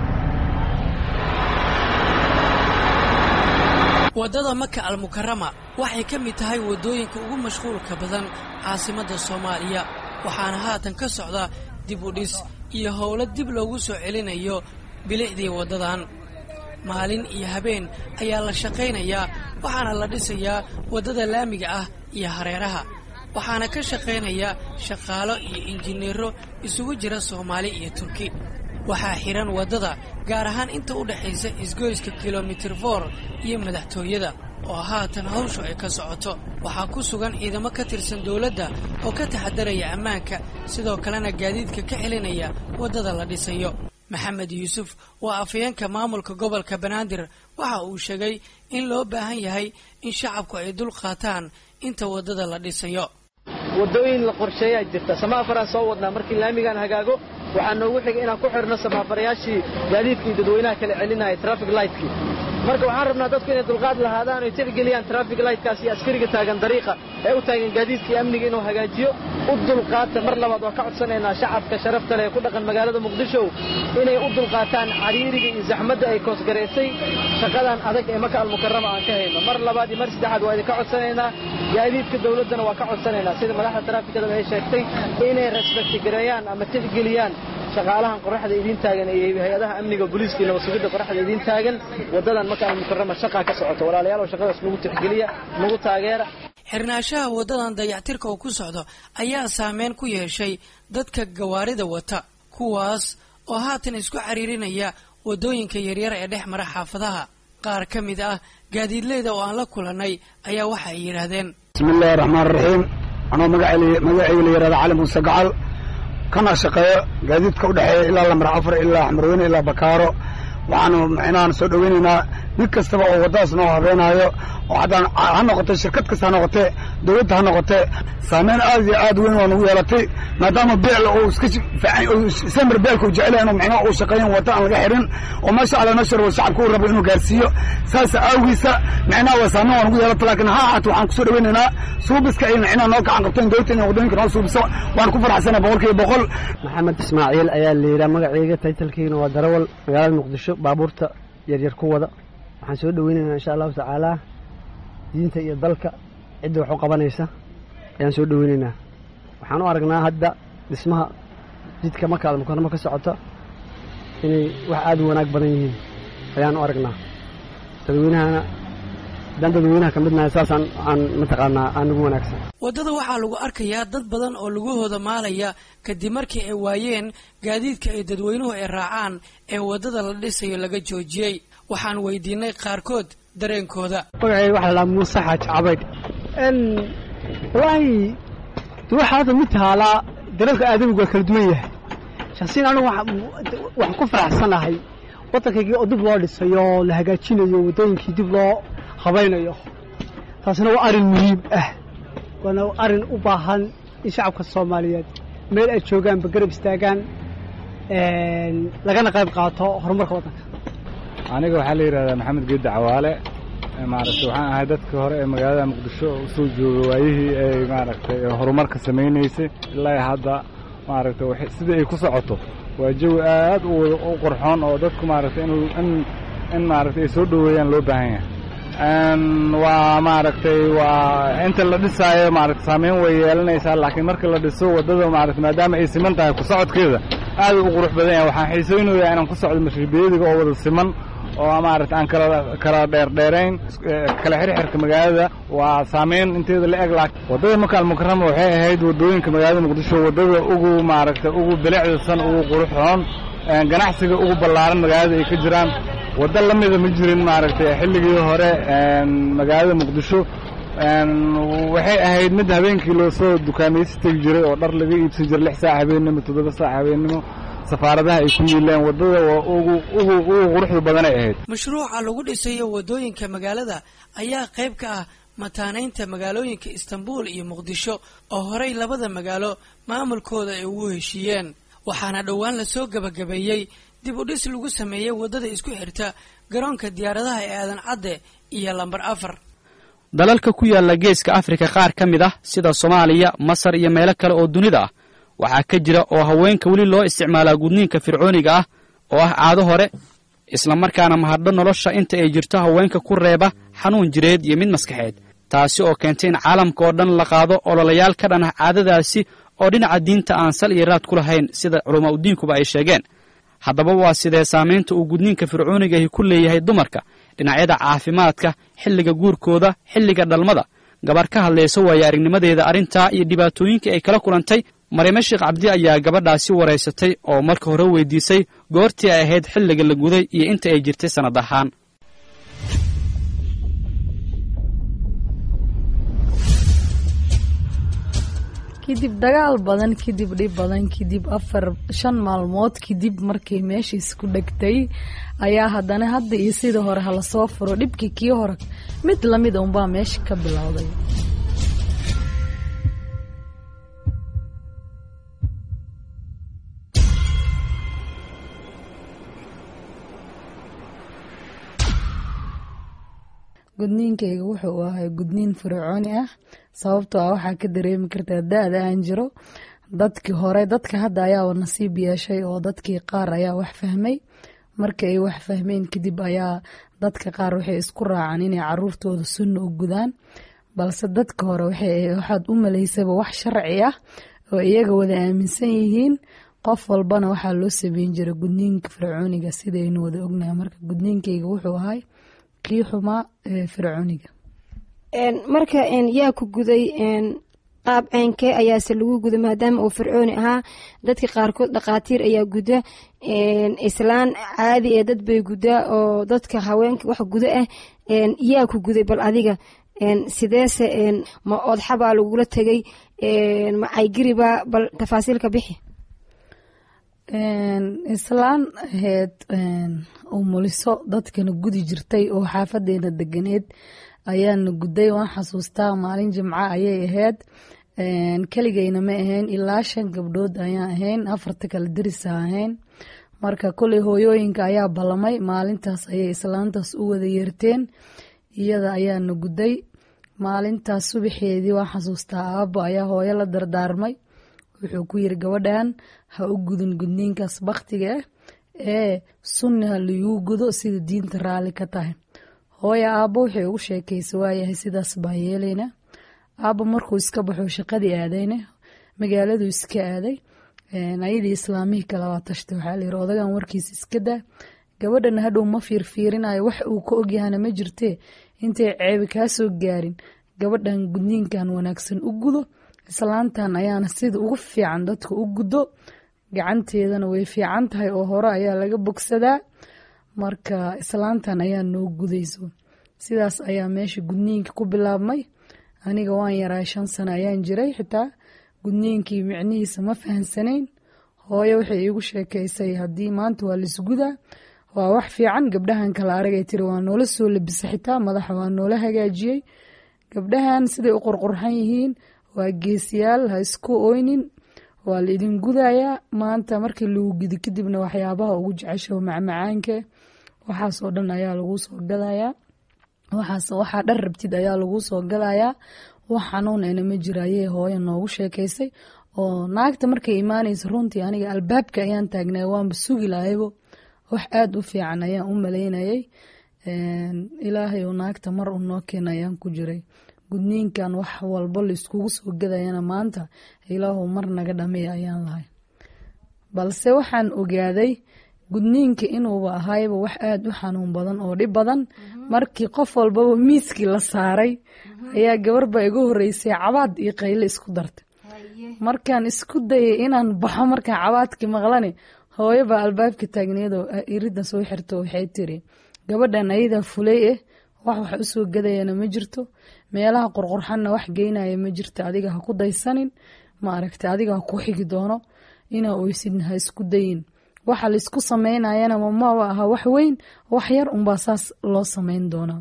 waddada maka almukarama waxay ka mid tahay waddooyinka ugu mashquulka badan caasimadda soomaaliya waxaana haatan ka socda dib u dhis iyo howlo dib loogu soo celinayo bilicdii waddadan maalin iyo habeen ayaa la shaqaynayaa waxaana la dhisayaa waddada laamiga ah iyo hareeraha waxaana ka shaqaynaya shaqaalo iyo injineero isugu jira soomaali iyo turki waxaa xidhan waddada gaar ahaan inta u dhexaysa isgoyska kilomitir for iyo madaxtooyada oo haatan hawshu ay ka socoto waxaa ku sugan ciidamo ka tirsan dowladda oo ka taxadaraya ammaanka sidoo kalena gaadiidka ka celinaya waddada la dhisayo maxamed yuusuf waa afayeenka maamulka gobolka banaadir waxa uu sheegay in loo baahan yahay in shacabku ay dul qaataan inta waddada la dhisayo waddooyin la qorsheeyaa jirta samaafaraan soo wadnaa markii laamigaan hagaago waxaa noogu xigay inaan ku xidhno samaafarayaashii gaadiidka iyo dadweynaha kala celinaya traffic lightkii marka waxaan rabnaa dadku inay dulqaad lahaadaan oy tixgeliyaan traffic lightkaas iyo askariga taagan dariiqa ee u taagan gaadiidka iyo amniga inuu hagaajiyo u dulqaata mar labaad waa ka codsanaynaa shacabka sharafta leh ee ku dhaqan magaalada muqdisho inay u dulqaataan cariiriga iyo zaxmadda ay koosgaraysay shaqadan adag ee maka almukarama aan ka hayno mar labaad iyo mar saddexaad waa idinka codsanaynaa gaadiidka dowladdana waa ka codsanaynaa sida madaxda taraafikadaba ay sheegtay inay respecti gareeyaan ama tixgeliyaan shaqaalahan qoraxda idiin taagan iyo hay-adaha amniga booliiska iyo nabasugidda qoraxda idiin taagan waddadan maka almukarama shaqaa ka socota walaalayaal oo shaqadaas nagu tixgeliya nagu taageera xirnaanshaha waddadan dayactirka oo ku socdo ayaa saameyn ku yeeshay dadka gawaarida wata kuwaas oo haatan isku cariirinaya waddooyinka yaryar ee dhex mara xaafadaha qaar ka mid ah gaadiidleyda oo aan la kulannay ayaa waxa ay yidhaahdeen bismi illaahi raxmaan raxiim anoo magacayga magacayga la yihahda cali muuse gacal kana shaqeeyo gaadiidka u dhexeeya ilaa lamar afar ilaa xmarweyne ilaa bakaaro waxaanu micnahan soo dhoweynaynaa mid kastaba oo waddadaas noo habeenaayo oo haddaan ha noqotee shirkad kasta ha noqotee dowladda ha noqotee saameyn aad iyo aad weyn waa nagu yeelatay maadaama beecla uu iska samir beelka uu jecel yahay inuu micnaha uu shaqeeyan wadda aan laga xirin oo meesha alla noo sharbo shacabka uu rabo inuu gaarsiiyo saasa awgiisa micnaha waa saameyn waa nagu yeelata laakiin ha ahaato waxaan kusoo dhoweynaynaa suubiska ay micnaha noo gacan qabto in dowladda inay waddooyinka noo suubiso waan ku faraxsanay boqol kiiba boqol maxamed ismaaciil ayaa la yidhaha magacayga taytalkiina waa darawal magaalada muqdisho baabuurta yaryar ku wada waxaan soo dhoweynaynaa insha allahu tacaala diinta iyo dalka cidda wax u qabanaysa ayaan soo dhoweynaynaa waxaan u aragnaa hadda dhismaha jidka marka almukaramo ka socota inay wax aad u wanaag badan yihiin ayaan u aragnaa dadweynahana haddaan dadweynaha ka midnahay saasaan aan mataqaanaa aan ugu wanaagsan waddada waxaa lagu arkayaa dad badan oo lugahooda maalaya kadib markii ay waayeen gaadiidka ay dadweynuhu ay raacaan ee waddada la dhisayo laga joojiyey waxaan weydiinay qaarkood dareenkooda magacayga waxaa lalaa muuse xaaji cabaydh wallaahi waxaa hadda mid taalaa dalalka aadamigu waa kala duwan yahay shaksiyan anigu waxaan ku faraxsanahay waddankaygii oo dib loo dhisayo la hagaajinayo waddooyinkii dib loo habaynayo taasina waa arrin muhiim ah waana arrin u baahan in shacabka soomaaliyeed meel ay joogaanba garab istaagaan lagana qayb qaato horumarka waddanka aniga waxaa la yidhahdaa maxamed geedda cawaale maaragtay waxaan ahay dadka hore ee magaalada muqdisho oo usoo jooga waayihii ay maaragtay horumarka samaynaysay ilaa hadda maaragtay sidii ay ku socoto waa jawi aad u qurxoon oo dadku maaragtay in in maaragtay ay soo dhoweeyaan loo baahan yahay waa maaragtay waa inta la dhisaayo maaragtay saameyn way yeelanaysaa laakiin marka la dhiso waddada maaragtay maadaama ay siman tahay ku socodkeeda aad u qurux badan yahay waxaan xiisaynayaa inaan ku socdo mashruubiyadiga oo wada siman oo maaragtay aan kala kala dheerdheerayn kala xirxirka magaalada waa saameyn inteeda la eg laakiin waddada makaal mukarama waxay ahayd waddooyinka magaalada muqdisho waddada ugu maaragtay ugu bilicdasan ugu quruxoon ganacsiga ugu ballaaran magaalada ay ka jiraan waddo la mida ma jirin maaragtay xilligii hore magaalada muqdisho waxay ahayd mid habeenkii loo soo dukaamaysi tegi jiray oo dhar laga iibsan jiray lix saac habeennimo toddoba saac habeennimo safaaradaha ay ku yiileen waddada ugu ugu ugu quruxda badanay ahayd mashruuca lagu dhisayo waddooyinka magaalada ayaa qayb ka ah mataanaynta magaalooyinka istanbul iyo muqdisho oo horey labada magaalo maamulkooda ay ugu heshiiyeen waxaana dhowaan lasoo gebagabeeyey dib u dhis lagu sameeyey waddada isku xirta garoonka diyaaradaha ee aadan cadde iyo lambar afar dalalka ku yaalla geeska afrika qaar ka mid ah sida soomaaliya masar iyo meelo kale oo dunida ah waxaa ka jira oo haweenka weli loo isticmaalaa gudniinka fircooniga ah oo ah caado hore islamarkaana mahadho nolosha inta ay jirto haweenka ku reeba xanuun jireed iyo mid maskaxeed taasi oo keentay in caalamka oo dhan la qaado ololayaal ka dhan ah caadadaasi oo dhinaca diinta aan sal iyo raad ku lahayn sida culamaa udiinkuba ay sheegeen haddaba waa sidee saamaynta uu gudniinka fircoonigahi ku leeyahay dumarka dhinacyada caafimaadka xilliga guurkooda xilliga dhalmada gabar ka hadlaysa waaye aragnimadeeda arrintaa iyo dhibaatooyinkii ay kala kulantay maryame sheekh cabdi ayaa gabadhaasi waraysatay oo marka hore weydiisay goortii ay ahayd xilliga la guday iyo inta ay jirtay sannad ahaan kadib dagaal badan kadib dhib badan kadib afar shan maalmood kadib markay meeshiis ku dhegtay ayaa haddana hadda iyo sidii hore hala soo furo dhibkii kii hore mid lamid unbaa meesha ka bilowday gudniinkayga wuxuu ahay gudniin fircooni ah sababtoo ah waxaa ka dareemi kartaa da-da aan jiro dadkii hore dadka hadda ayaa nasiib yeeshay oo dadkii qaar ayaa wax fahmay marka ay wax fahmeen kadib ayaa dadka qaar waxay isku raacaan inay caruurtooda sunna u gudaan balse dadka hore waxaad u malaysaba wax sharci ah oo iyaga wada aaminsan yihiin qof walbana waxaa loo sameyn jiray gudniinka fircooniga sidaynu wada ognahay marka gudniinkayga wuxuu ahay kii xumaa fircooniga marka yaa ku guday qaab ceynkee ayaase lagu guda maadaama uu fircooni ahaa dadka qaarkood dhaqaatiir ayaa guda islaan caadi ee dad bay gudaa oo dadka haweenka wax guda ah yaa ku guday bal adiga sideese ma oodxabaa lagula tegay ma caygiribaa bal tafaasiilka bixi islaan ahayd umuliso dadkana gudi jirtay oo xaafadeena deganeed ayaana guday waan xasuustaa maalin jimco ayay ahayd keligayna ma ahayn ilaa shan gabdhood ayaan ahayn afarta kale darisa ahayn marka koley hooyooyinka ayaa ballamay maalintaas ayay islaantaas u wada yeerteen iyada ayaana guday maalintaas subaxeedii waan xasuustaa aabo ayaa hooyo la dardaarmay wuxuu ku yiri gabadhan ha u gudin gudniinkaas baktiga ah ee sunni ha laiguu gudo sida diinta raalli ka tahay hooyo aabbo waxay ugu sheekaysa waayahay sidaas baan yeelayna aabbo markuu iska baxo shaqadii aadayna magaaladuu iska aaday ayadii islaamihii kale waa tashtay waxaa layiri odagan warkiisa iska daa gabadhana hadhow ma fiirfiirinayo wax uu ka ogyahana ma jirtee intay ceebi kaa soo gaarin gabadhan gudniinkan wanaagsan u gudo islaantan ayaana sida ugu fiican dadka u guddo gacanteedana way fiican tahay oo hore ayaa laga bogsadaa marka islaantan ayaa noo gudayso sidaas ayaa meesha gudniinka ku bilaabmay aniga waan yaraa shan sano ayaan jiray xitaa gudniinkii micnihiisa ma fahansanayn hooyo waxay iigu sheekaysay haddii maanta waa laisgudaa waa wax fiican gabdhahan kala aragay tiri waa noola soo labisa xitaa madaxa waa noola hagaajiyey gabdhahan siday u qurqurxan yihiin waa geesiyaal ha isku oynin waa la idin gudayaa maanta markii lagu gudi kadibna waxyaabaha ugu jecesho macmacaanka waxaasoo dhan ayaa lagu soo gadayaa waxaa dhar rabtid ayaa lagu soo gadayaa wax xanuun ena ma jira ayay hooyo noogu sheekaysay oo naagta markay imaanaysa runtii aniga albaabka ayaan taagnay waanba sugi lahaybo wax aada u fiican ayaan u malaynayay ilaahay oo naagta mar u noo keena ayaan ku jiray gudniinkan wax walbo laiskugu soo gadayana maanta ilaahu mar naga dhameeya ayaan lahay balse waxaan ogaaday gudniinka inuuba ahayba wax aada u xanuun badan oo dhib badan markii qof walbaba miiskii la saaray ayaa gabarba iga horeysay cabaad iyo qayle isku dartay markaan isku dayay inaan baxo markaan cabaadkii maqlani hooyoba albaabka taagneedoo irida soo xirto waxay tiri gabadhan ayadaa fulay eh wax wax usoo gadayana ma jirto meelaha qurqurxanna wax geynaya ma jirto adiga ha ku daysanin ma aragta adiga ha ku xigi doono inaa oysidna ha isku dayin waxa laisku sameynayana mamaba aha wax weyn wax yar unbaa saas loo sameyn doonaa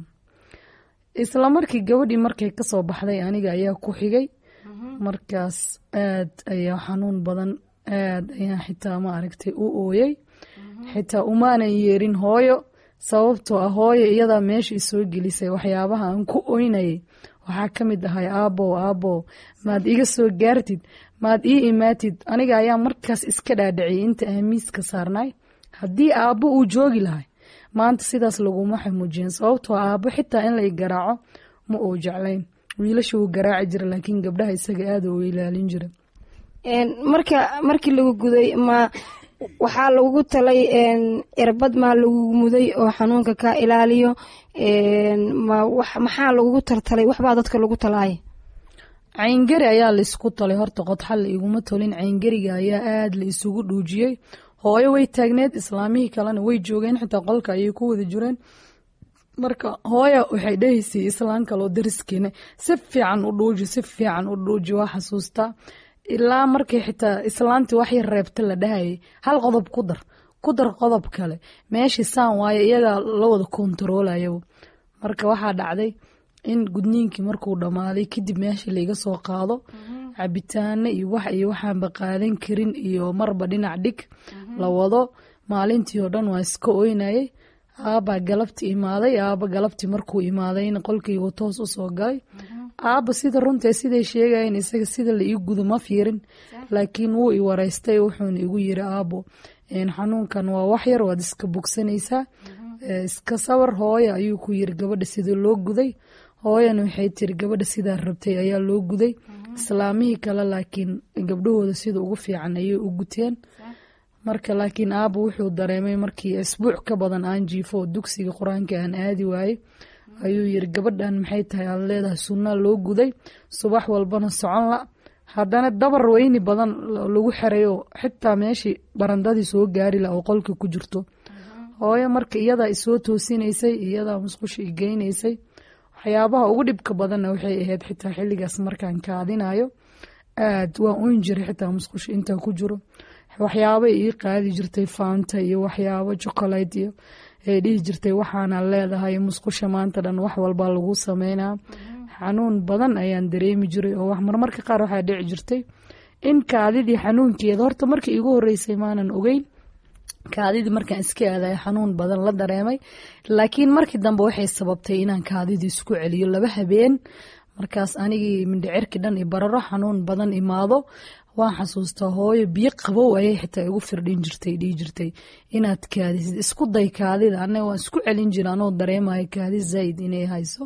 isla markii gabadhii markay kasoo baxday aniga ayaa ku xigay markaas aad ayaa xanuun badan aad ayaa xitaa ma aragtay u ooyey xitaa umaanan yeerin hooyo sababtoo ah hooyo iyadaa meesha isoo gelisay waxyaabaha aan ku oynayay waxaa ka mid ahay aabbow aabbow maad iga soo gaartid maad ii imaatid aniga ayaa markaas iska dhaadhiciyay inta aan miiska saarnay haddii aabbo uu joogi lahay maanta sidaas laguma xamuujiyeen sababtoo aabbo xitaa in la i garaaco ma uu jeclayn wiilasha wuu garaaci jira laakiin gabdhaha isaga aada u ilaalin jira marka markii lagu guday ma waxaa lagu talay irbad maa lagu muday oo xanuunka kaa ilaaliyo maxaa lagugu taltalay waxbaa dadka lagu talaaya cayngari ayaa laisku talay horta qodxa la iguma tolin cayngariga ayaa aada la isugu dhuujiyey hooyo way taagneed islaamihii kalena way joogeen xitaa qolka ayay ku wada jireen marka hooya waxay dhahaysay islaan kaloo dariskeena si fiican u dhuuji si fiican u dhuuji waa xasuustaa ilaa markay xitaa islaantii wax yar reebta la dhahayay hal qodob ku dar ku dar qodob kale meeshii saan waayo iyagaa la wada kontaroolayabu marka waxaa dhacday in gudniinkii markuu dhammaaday kadib meesha laiga soo qaado cabitaano iyo wax iyo waxaanba qaadan karin iyo marba dhinac dhig la wado maalintii oo dhan waa iska oynayay aabbaa galabti imaaday aabba galabtii markuu imaadayna qolkaygu toos usoo galay aabba sida runtae siday sheegayen isaga sida la ii gudo ma fiirin laakiin wuu i wareystay wuxuuna igu yiri aabbo xanuunkan waa wax yar waad iska bogsanaysaa iska sawar hooya ayuu ku yiri gabadha sida loo guday hooyana waxay tiri gabadha sidaa rabtay ayaa loo guday islaamihii kale laakiin gabdhahooda sida ugu fiican ayay u guteen marka laakiin aabba wuxuu dareemay markii isbuuc ka badan aan jiifo oo dugsiga qur-aanka aan aadi waaye ayuu yiri gabadhan maxay tahay aad leedahay sunnaa loo guday subax walbana socon la haddana dabar weyni badan lagu xerayo xitaa meeshii barandadii soo gaari la oo qolka ku jirto hooyo marka iyadaa isoo toosinaysay iyadaa musqusha igeynaysay waxyaabaha ugu dhibka badanna waxay ahayd xitaa xilligaas markaan kaadinayo aad waan uyn jiray xitaa musqusha intaa ku jiro waxyaabay ii qaadi jirtay faanta iyo waxyaabo chocolate iyo ay dhihi jirtay waxaana leedahay musqusha maanta dhan wax walba lagu sameynaa xanuun badan ayaan dareemi jiray oo wax marmarka qaar waxaa dhici jirtay in kaadidii xanuunkeeda horta markii iigu horeysay maanan ogeyn kaadidii markaan iska aadaya xanuun badan la dareemay laakiin markii dambe waxay sababtay inaan kaadidii isku celiyo laba habeen markaas anigii mindhicirkii dhan i bararo xanuun badan imaado waan xasuustaa hooyo biyo qabow ayay xitaa igu firdhin jirtay dhihi jirtay inaad kaadisid isku day kaadida anaga waan isku celin jira anoo dareemayo kaadi zaaid inay hayso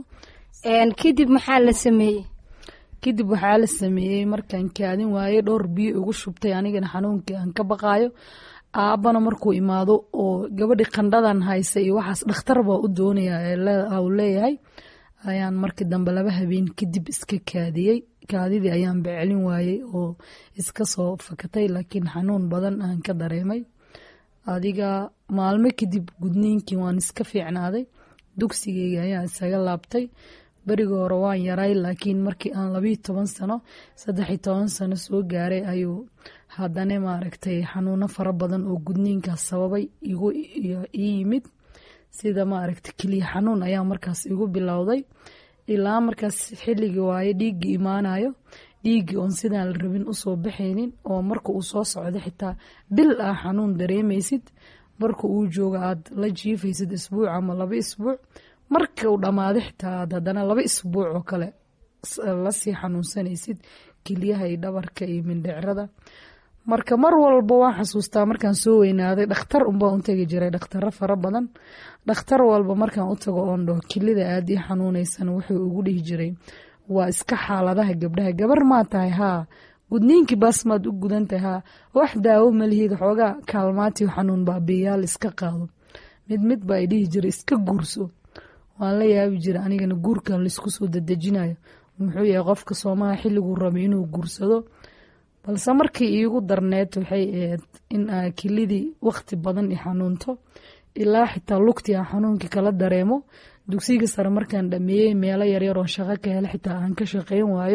kadib maxaa la sameeyey kadib waxaa la sameeyey markaan kaadin waaye dhowr biyo igu shubtay anigana xanuunkii aan ka baqaayo aabbana markuu imaado oo gabadhi qandhadan haysa iyo waxaas dhakhtar baa u doonaya uu leeyahay ayaan markii dambe laba habeen kadib iska kaadiyey kaadidii ayaan becelin waayey oo iska soo fakatay laakiin xanuun badan aan ka dareemay adiga maalmo kadib gudniinkii waan iska fiicnaaday dugsigeyga ayaan isaga laabtay berigi hore waan yaray laakiin markii aan labiyo toban sano saddexiyo toban sano soo gaaray ayuu haddana maaragtay xanuuno fara badan oo gudniinkaas sababay igu ii yimid sida maaragtay keliya xanuun ayaa markaas igu bilowday ilaa markaas xilligii waaye dhiiggii imaanayo dhiiggii oon sidaan la rabin usoo baxaynin oo marka uu soo socdo xitaa bil ah xanuun dareemaysid marka uu joogo aad la jiifaysid isbuuc ama laba isbuuc marka uu dhammaado xitaa aad haddana laba isbuuc oo kale lasii xanuunsanaysid kelyaha iyo dhabarka iyo mindhicrada marka mar walba waan xasuustaa markaan soo weynaaday dhakhtar unbaa u tegi jiray dhakhtaro fara badan dhakhtar walba markaan u tago oon dhaho kelida aad ii xanuunaysan wuxuu ugu dhihi jiray waa iska xaaladaha gabdhaha gabar maa tahay haa gudniinkii baas maad u gudan tahay haa wax daawo malihid xoogaa kaalmaatiyo xanuun baabiyayaal iska qaado mid mid baa i dhihi jiray iska guurso waan la yaabi jiray anigana guurkan laisku soo dadejinayo muxuu yahay qofka soomaha xilliguu rabay inuu guursado balse markii iigu darneed waxay ahayd in aa kelidii waqti badan i xanuunto ilaa xitaa lugtii aan xanuunkii kala dareemo dugsiga sare markaan dhameeyey meelo yaryar oo shaqo ka hela xitaa aan ka shaqeyn waayo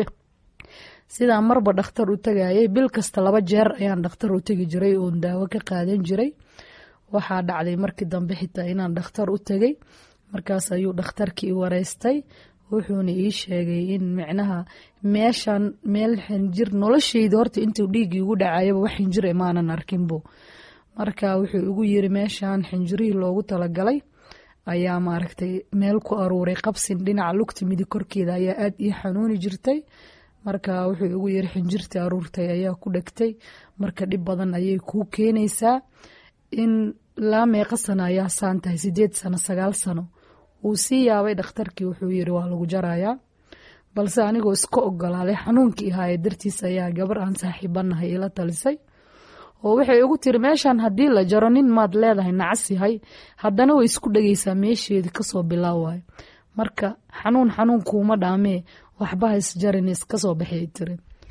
sidaa marba dhakhtar u tagayay bil kasta laba jeer ayaan dhakhtar u tegi jiray oon daawo ka qaadan jiray waxaa dhacday markii dambe xitaa inaan dhakhtar u tegay markaas ayuu dhakhtarkii i wareystay wuxuuna ii sheegay in micnaha meeshan meel xinjir nolosheyda horta intuu dhiiggii igu dhacayaba wax xinjir imaanan arkinbo marka wuxuu igu yiri meeshan xinjirihii loogu talagalay ayaa maaragtay meel ku aruuray qabsin dhinaca lugta midig korkeeda ayaa aad ii xanuuni jirtay marka wuxuu igu yiri xinjirtii aruurtay ayaa ku dhegtay marka dhib badan ayay kuu keenaysaa in laa meeqa sano ayaa saan tahay sideed sano sagaal sano wuu sii yaabay dhakhtarkii wuxuu yiri waa lagu jarayaa balse anigoo iska ogolaaday xanuunkii ahaaye dartiis ayaa gabar aan saaxiibanahay ila talisay oo waxay igu tiri meeshan haddii la jaro nin maad leedahay nacas yahay haddana way isku dhegeysaa meesheedii kasoo bilaawayo marka xanuun xanuun kuuma dhaamee waxba ha isjarin iskasoo baxay tiri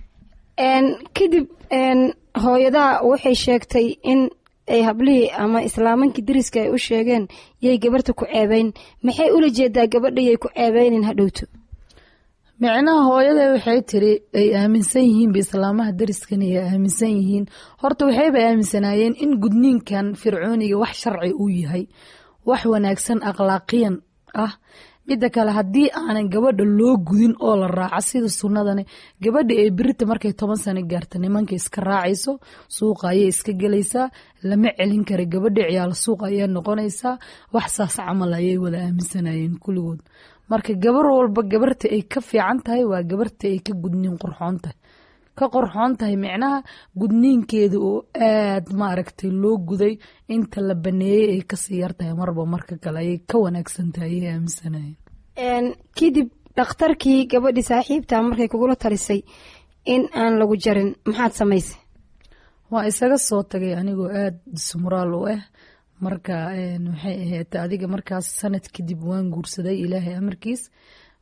kadib hooyadaa waxay sheegtay in ay hablihii ama islaamankii dariska ay u sheegeen yay gabarta ku ceebeyn maxay ula jeedaa gabadhayay ku ceebeynin hadhowto micnaha hooyada waxay tiri ay aaminsan yihiinba islaamaha dariskan ay aaminsan yihiin horta waxayba aaminsanaayeen in gudniinkan fircooniga wax sharci uu yahay wax wanaagsan akhlaaqiyan ah midda kale haddii aanan gabadha loo gudin oo la raaco sida sunnadani gabadha ee birita markay toban sano gaarta nimanka iska raacayso suuqa ayay iska gelaysaa lama celin kara gabadha ciyaal suuqa ayay noqonaysaa wax saas camal ayay wada aaminsanayeen kulligood marka gabar walba gabarta ay ka fiican tahay waa gabarta ay ka gudniin qorxoon tahay ka qorxoon tahay micnaha gudniinkeeda oo aad maaragtay loo guday inta la baneeyey ay kasii yartahay marba marka kale ayay ka wanaagsan tahay ayay aaminsanayeen kadib dhakhtarkii gabadhii saaxiibta markay kugula talisay in aan lagu jarin maxaad samaysay waa isaga soo tagay anigoo aad sumraal u ah marka waxay ahayd adiga markaas sanad kadib waan guursaday ilaahay amarkiis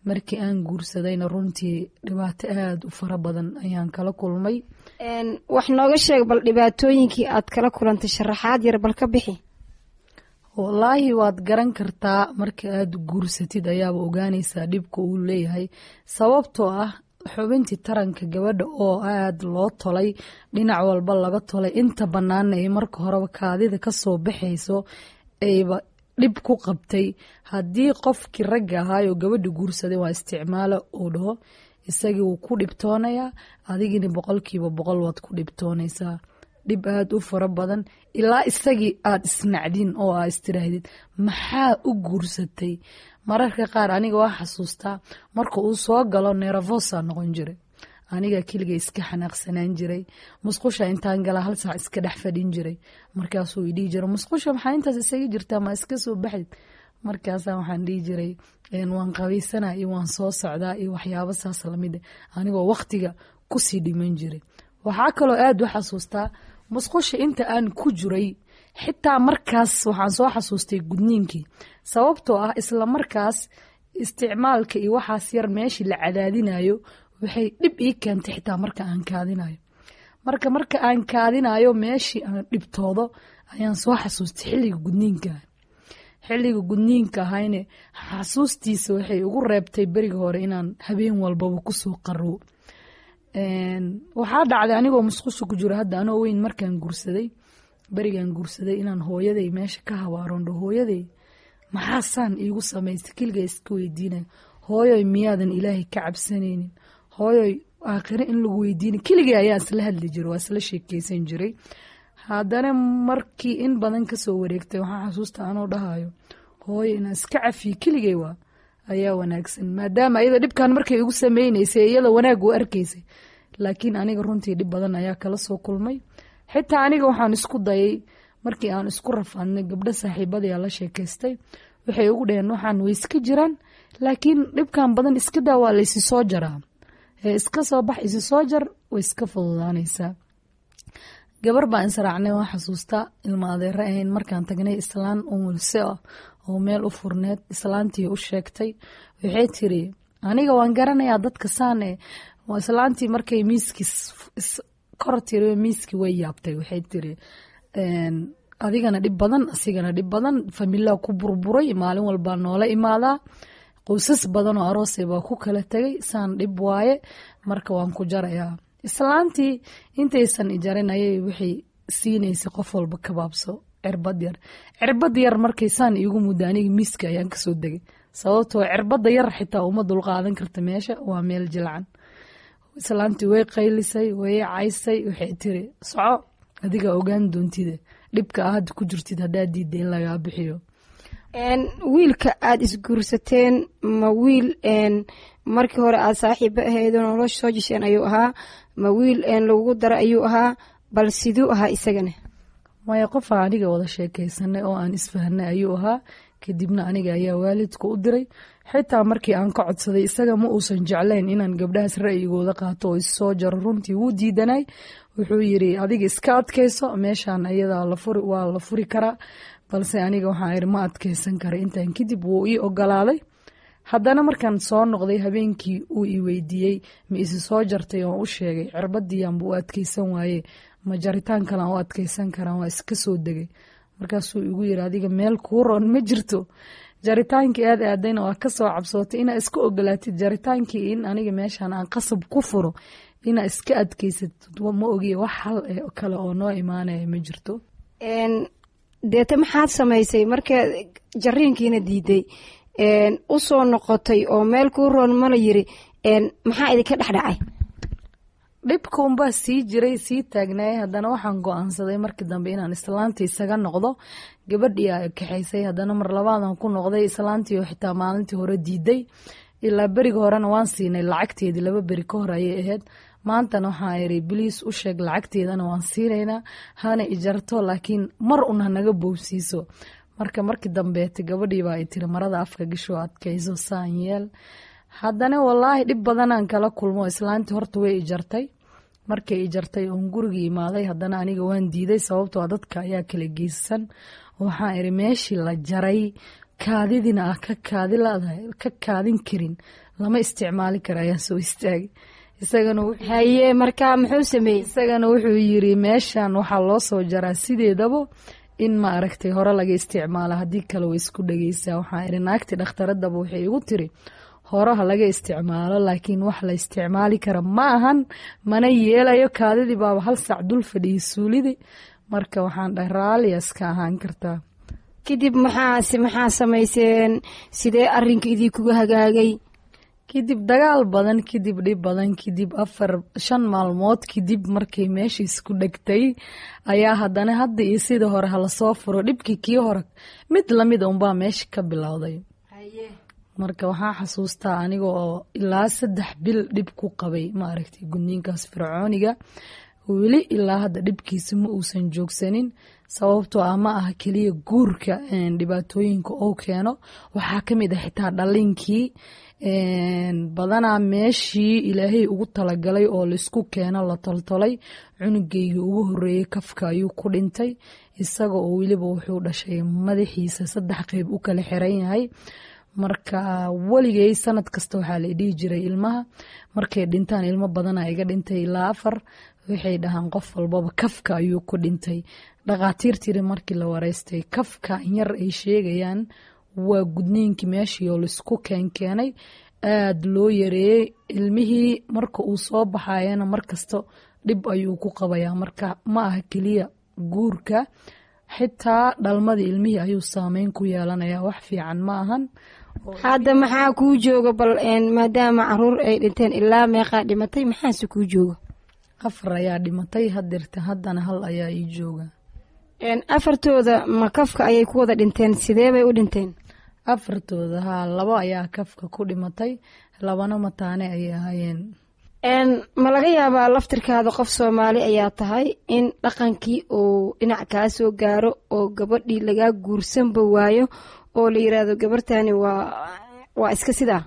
markii aan guursadayna runtii dhibaato aada u fara badan ayaan kala kulmay wax nooga sheeg bal dhibaatooyinkii aad kala kulantay sharaxaad yar bal ka bixi wallaahi waad garan kartaa marka aada guursatid ayaaba ogaanaysaa dhibka uu leeyahay sababtoo ah xubintii taranka gabadha oo aada loo tolay dhinac walba laga tolay inta bannaana ay marka horeba kaadida kasoo baxayso ayba dhib ku qabtay haddii qofkii ragga ahaayoo gabadha guursaday waa isticmaalo uu dhaho isagii wuu ku dhibtoonayaa adigina boqolkiiba boqol waad ku dhibtoonaysaa dhib aada u fara badan ilaa isagii aada isnacdin oo aa istiraahdid maxaa u guursatay mararka qaar aniga waa xasuustaa marka uu soo galo neerafosa noqon jiray aniga keliga iska xanaaqsanaan jiray musqusha intaan gala hal saac iska dhex fadhin jiray markaasuu idhihi jira musqusha maxaa intaas isaga jirtaa ma iska soo baxdid markaasa waxaan dhihi jiray waan qabaysanaa iyo waan soo socdaa iyo waxyaabo saas lamid anigoo waktiga kusii dhiman jiray waxaa kaloo aada u xasuustaa musqusha inta aan ku jiray xitaa markaas waxaan soo xasuustay gudniinkii sababtoo ah isla markaas isticmaalka iyo waxaas yar meeshii la cadaadinayo waxay dhib ii keentay xitaa marka aan kaadinayo marka marka aan kaadinayo meeshii aan dhibtoodo ayaan soo xasuustay xilliga gudniinka xilliga gudniinka ahayne xasuustiisa waxay ugu reebtay beriga hore inaan habeen walbaba kusoo qarow waxaa dhacday anigoo musqusha ku jiro hadda anoo weyn markaan guursaday berigaan guursaday inaan hooyaday meesha ka habaarondho hooyaday maxaasaan iigu samaystay keliga iska weydiinaya hooyoy miyaadan ilaahay ka cabsanaynin hooyoy aakhire in lagu weydiina keligay ayaa isla hadli jira waa isla sheekeysan jiray haddana markii in badan kasoo wareegtay waxaa xasuusta anoo dhahayo hooyo inaan iska cafiyo keligay waa ayaa wanaagsan maadaama ayada dhibkan markay igu sameyneysay iyada wanaag u arkaysay laakiin aniga runtii dhib badan ayaa kala soo kulmay xitaa aniga waxaan isku dayay markii aan isku rafaadnay gabdho saaxiibadayaa la sheekaystay waxay ugu dhaheen waxaan way iska jiraan laakiin dhibkan badan iska daa waa laysi soo jaraa ee iska soo bax isi soo jar way iska fududaanaysaa gabar baan israacnay waa xasuustaa ilma adeere ahayn markaan tagnay islaan umulse ah oo meel u furneed islaantii u sheegtay waxay tiri aniga waan garanayaa dadka saane islaantii markay miiskii kor tiri miiskii way yaabtay waxay tiri adigana dhib badan asigana dhib badan familaa ku burburay maalin walbaa noola imaadaa qoysas badan oo aroosay baa ku kala tegay saan dhib waaye marka waan ku jarayaa islaantii intaysan ijarin ayay waxay siinaysay qof walba kabaabso cirbad yar cirbad yar markaysaan iigu mudda aniga miiska ayaan kasoo degay sababtoo cirbada yar xitaa uma dulqaadan karta meesha waa meel jilcan islaantii way qaylisay way caysay waxay tiri soco adiga ogaan doontide dhibka a hadda ku jirtid haddaa diida in lagaa bixiyo wiilka aada isguursateen ma wiil markii hore aada saaxiibo ahayd oo nolosha soo jisheen ayuu ahaa ma wiil lagugu dara ayuu ahaa bal siduu ahaa isagana maya qofaa aniga wada sheekaysanay oo aan isfahanay ayuu ahaa kadibna aniga ayaa waalidka u diray xitaa markii aan ka codsaday isaga ma uusan jeclayn inaan gabdhahaas ra'yigooda qaato oo issoo jaro runtii wuu diidanay wuxuu yiri adiga iska adkayso meeshaan ayadaa waa la furi karaa balse aniga waxaa iri ma adkaysan kara intaan kadib wuu ii ogolaaday haddana markaan soo noqday habeenkii uu i weydiiyey ma isi soo jartay oon u sheegay cirbadiianba u adkaysan waaye ma jaritaan kalean u adkaysan karaan waa iska soo degay markaasuu igu yiri adiga meel kuu roon ma jirto jaritaankii aad aadayna waa kasoo cabsootay inaa iska ogolaatid jaritaankii in aniga meeshaan aan qasab ku furo inaa iska adkaysatid ma ogiye wax hal kale oo noo imaanaya ma jirto deete maxaad samaysay marka jariinkiina diiday u soo noqotay oo meel kuu roon mala yiri maxaa idinka dhexdhacay dhibka unbaa sii jiray sii taagnaayay haddana waxaan go-aansaday markii dambe inaan islaantii isaga noqdo gabadhii a kaxaysay haddana mar labaadan ku noqday islaantii oo xitaa maalintii hore diiday ilaa beriga horena waan siinay lacagteedii laba beri ka hor ayay ahayd maantana waxaa iri biliis u sheeg lacagteedana waan siinaynaa hana ijarto laakiin mar un hanaga boobsiiso marka markii dambeete gabadhiibaa ay tiri marada afka gasho adkayso saan yeel haddana walaahi dhib badanaan kala kulmo islaantii horta way ijartay markay ijartay oon gurigii imaaday haddana aniga waan diiday sababtoo dadka ayaa kala geysan waxaa iri meeshii la jaray kaadidina ah ka kaadi laadahay ka kaadin karin lama isticmaali kara ayaan soo istaagay isagana haye marka muxuu sameeyey isagana wuxuu yiri meeshan waxaa loo soo jaraa sideedaba in ma aragtay hore laga isticmaalo haddii kale way isku dhegeysaa waxaa iri naagti dhakhtaradaba waxay igu tiri horaha laga isticmaalo laakiin wax la isticmaali kara ma ahan mana yeelayo kaadidii baaba hal saac dul fadhiyay suulidii marka waxaan dhahay raalliya iska ahaan kartaa kadib maxaa maxaa samayseen sidee arinka idinkuga hagaagay kadib dagaal badan kadib dhib badan kadib afar shan maalmood kadib markay meesha isku dhegtay ayaa haddana hadda iyo sidii hore halasoo furo dhibkii kii hore mid lamid unbaa meesha ka bilowday marka waxaa xasuustaa aniga oo ilaa saddex bil dhib ku qabay ma aragtay gudniinkaas fircooniga weli ilaa hadda dhibkiisa ma uusan joogsanin sababtoo ah ma aha keliya guurka dhibaatooyinka oo keeno waxaa ka mid ah xitaa dhalinkii badanaa meeshii ilaahay ugu talagalay oo laisku keeno la toltolay cunugeygii ugu horeeyey kafka ayuu ku dhintay isaga oo weliba wuxuu dhashay madaxiisa saddex qeyb u kala xiran yahay marka weligay sanad kasta waxaa la dhihi jiray ilmaha markay dhintaan ilmo badana iga dhintay ilaa afar waxay dhahaan qof walbaba kafka ayuu ku dhintay dhakhaatiirtiiri markii la wareystay kafka yar ay sheegayaan waa gudniinkii meeshii oo laisku keenkeenay aada loo yareeyey ilmihii marka uu soo baxayana markasta dhib ayuu ku qabayaa marka ma aha keliya guurka xitaa dhalmadii ilmihii ayuu saameyn ku yeelanayaa wax fiican ma ahan hadda maxaa kuu jooga bal maadaama caruur ay dhinteen ilaa meeqaa dhimatay maxaase kuu jooga afar ayaa dhimatay hadirta haddana hal ayaa ii jooga afartooda ma kafka ayay ku wada dhinteen sidee bay u dhinteen afartooda haa labo ayaa kafka ku dhimatay labana mataane ayay ahaayeen ma laga yaabaa laftirkaada qof soomaali ayaa tahay in dhaqankii uu dhinac kaa soo gaaro oo gabadhii lagaa guursanba waayo oo la yiraahdo gabartani waa waa iska sidaa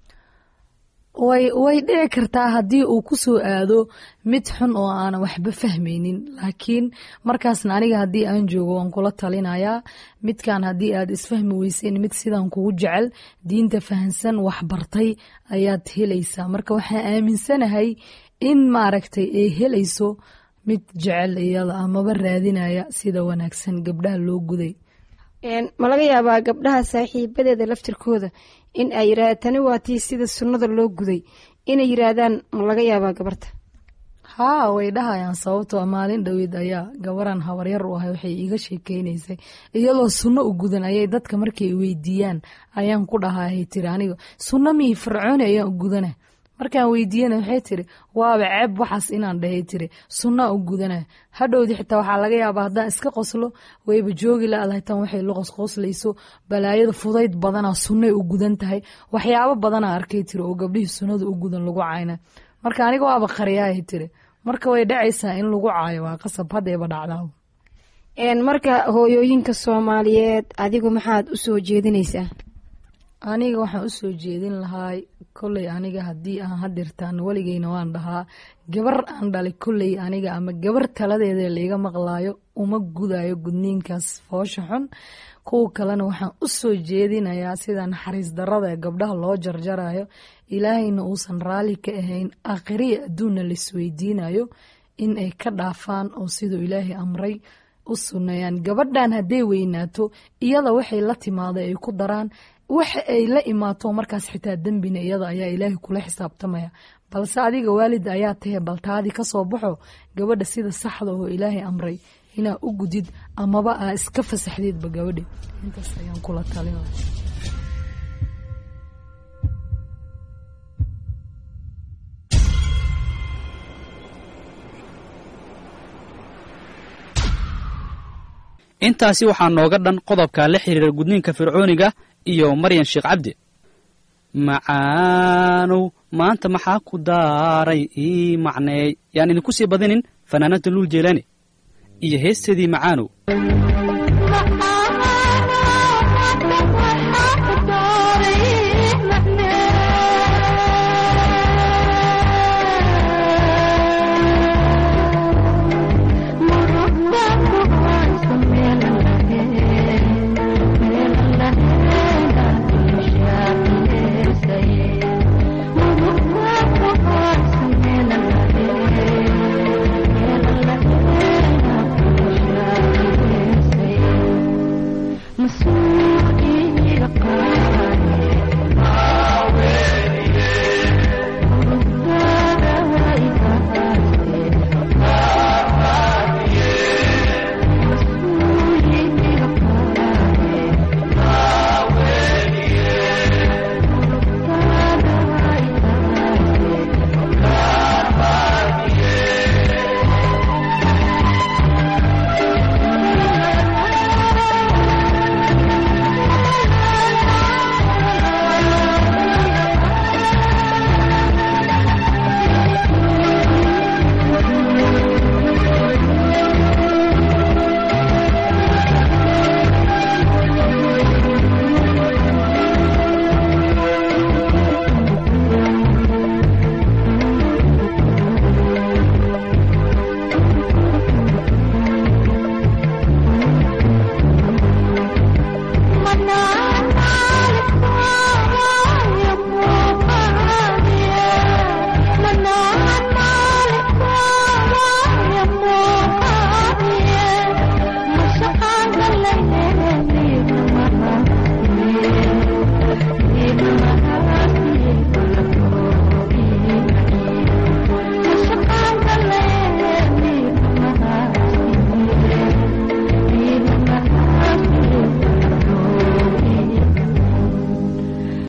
way way dhici kartaa haddii uu ku soo aado mid xun oo aanan waxba fahmaynin laakiin markaasna aniga haddii aan joogo waan kula talinayaa midkan haddii aad isfahmi weyseen mid sidan kugu jecel diinta fahansan waxbartay ayaad helaysaa marka waxaan aaminsanahay in maaragtay ay helayso mid jecel iyada amaba raadinaya sida wanaagsan gabdhaha loo guday ma laga yaabaa gabdhaha saaxiibadeeda laftirkooda in ay yirahda tani waa tii sida sunnada loo guday inay yiraahdaan ma laga yaabaa gabarta haa way dhahayaan sababtoo maalin dhoweed ayaa gabaran habaryar u ahay waxay iiga sheekeynaysay iyadoo sunno u gudan ayay dadka markay weydiiyaan ayaan ku dhahahay tiri aniga sunno mii fircooni ayaan u gudana markaan weydiiyana waxay tiri waaba ceeb waxaas inaan dhahay tiri sunnaa u gudana hadhowdi xitaa waxaa laga yaabaa haddaan iska qoslo wayba joogi laadahay tan waxay la qosqoslayso balaayada fudayd badanaa sunnay u gudan tahay waxyaabo badanaa arkay tiri oo gabdhihii sunnada u gudan lagu cayna marka aniga waaba qariyaahay tiri marka way dhacaysaa in lagu caayo waa qasab haddayba dhacdaa marka hooyooyinka soomaaliyeed adigu maxaad u soo jeedinaysaa aniga waxaan u soo jeedin lahaa kolley aniga haddii aan hadirtaan weligeyna waan dhahaa gabar aan dhalay kolley aniga ama gabar taladeeda laiga maqlaayo uma gudayo gudniinkaas foosha xun kuwa kalena waxaan u soo jeedinayaa sida naxariis darada ee gabdhaha loo jarjarayo ilaahayna uusan raalli ka ahayn aakhiriya adduunna laisweydiinayo in ay ka dhaafaan oo siduu ilaahay amray u sunneeyaan gabadhan hadday weynaato iyada waxay la timaada ay ku daraan waxa ay la imaato markaas xitaa dembina iyada ayaa ilaahay kula xisaabtamaya balse adiga waalida ayaa tahe baltaadii kasoo baxo gabadha sida saxda oo ilaahay amray inaa u gudid amaba aa iska fasaxdeedba gabadhi intaas ayaan kula talina intaasi waxaa nooga dhan qodobka la xiriira gudniinka fircooniga iyo maryan sheekh cabdi macaanow maanta maxaa ku daaray ii macneey yaan idinku sii badinin fanaanada luul jeelaani iyo heesteedii macaanow Yeah.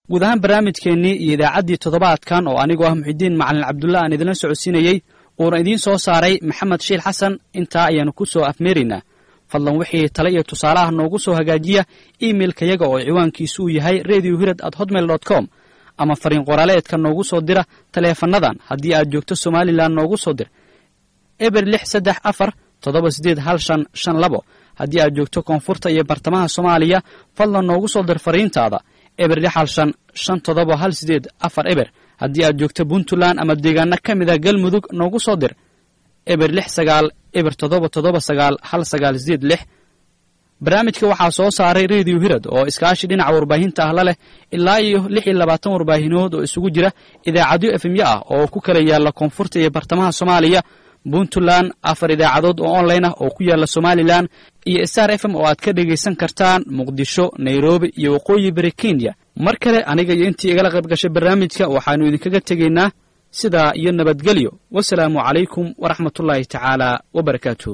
guud ahaan barnaamijkeennii iyo idaacaddii toddobaadkan oo anigoo ah muxidiin macalin cabdulla aan idinla socodsiinayey uuna idiin soo saaray maxamed shiil xasan intaa ayaannu ku soo afmeeraynaa fadlan wixii tale iyo tusaale ah noogu soo hagaajiya iimailkayaga oo ciwaankiisu uu yahay radio hirad at hotmail dot com ama fariin qoraaleedka noogu soo dira taleefannadan haddii aad joogto somalilan noogu soo dir eber lix saddex afar toddoba siddeed hal shan shan labo haddii aad joogto koonfurta iyo bartamaha soomaaliya fadlan noogu soo dir fariintaada eber lix hal shan shan toddoba hal siddeed afar eber haddii aad joogto puntland ama deegaano ka mida galmudug noogu soo dir eber lix sagaal eber toddoba toddoba sagaal hal sagaal sideed lix barnaamijka waxaa soo saaray radio hirad oo iskaashi dhinaca warbaahinta ah la leh ilaa iyo lix iyo labaatan warbaahinood oo isugu jira idaacadyo efemyo ah oo ku kala yaalla koonfurta iyo bartamaha soomaaliya puntland afar idaacadood oo online ah oo ku yaalla somalilan iyo star f m oo aad ka dhegaysan kartaan muqdisho nairobi iyo waqooyi bari kenya mar kale aniga iyo intii igala qayb gashay barnaamijka waxaannu idinkaga tegaynaa sidaa iyo nabadgelyo wasalaamu calaykum waraxmatullaahi tacaala wabarakaatuh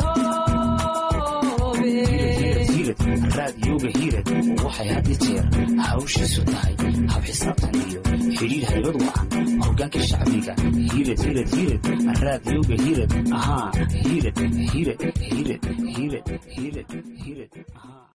raadiyooga hiirad waxay had iyo jeer hawshiisu tahay hab xisaabtan iyo xidhiir haybad wacan hoggaanka shacbiga hiirad hiirad hiirad raadiyooga hiirad ahaa hiirad hiirad hiirad hiirad hiirad hiirad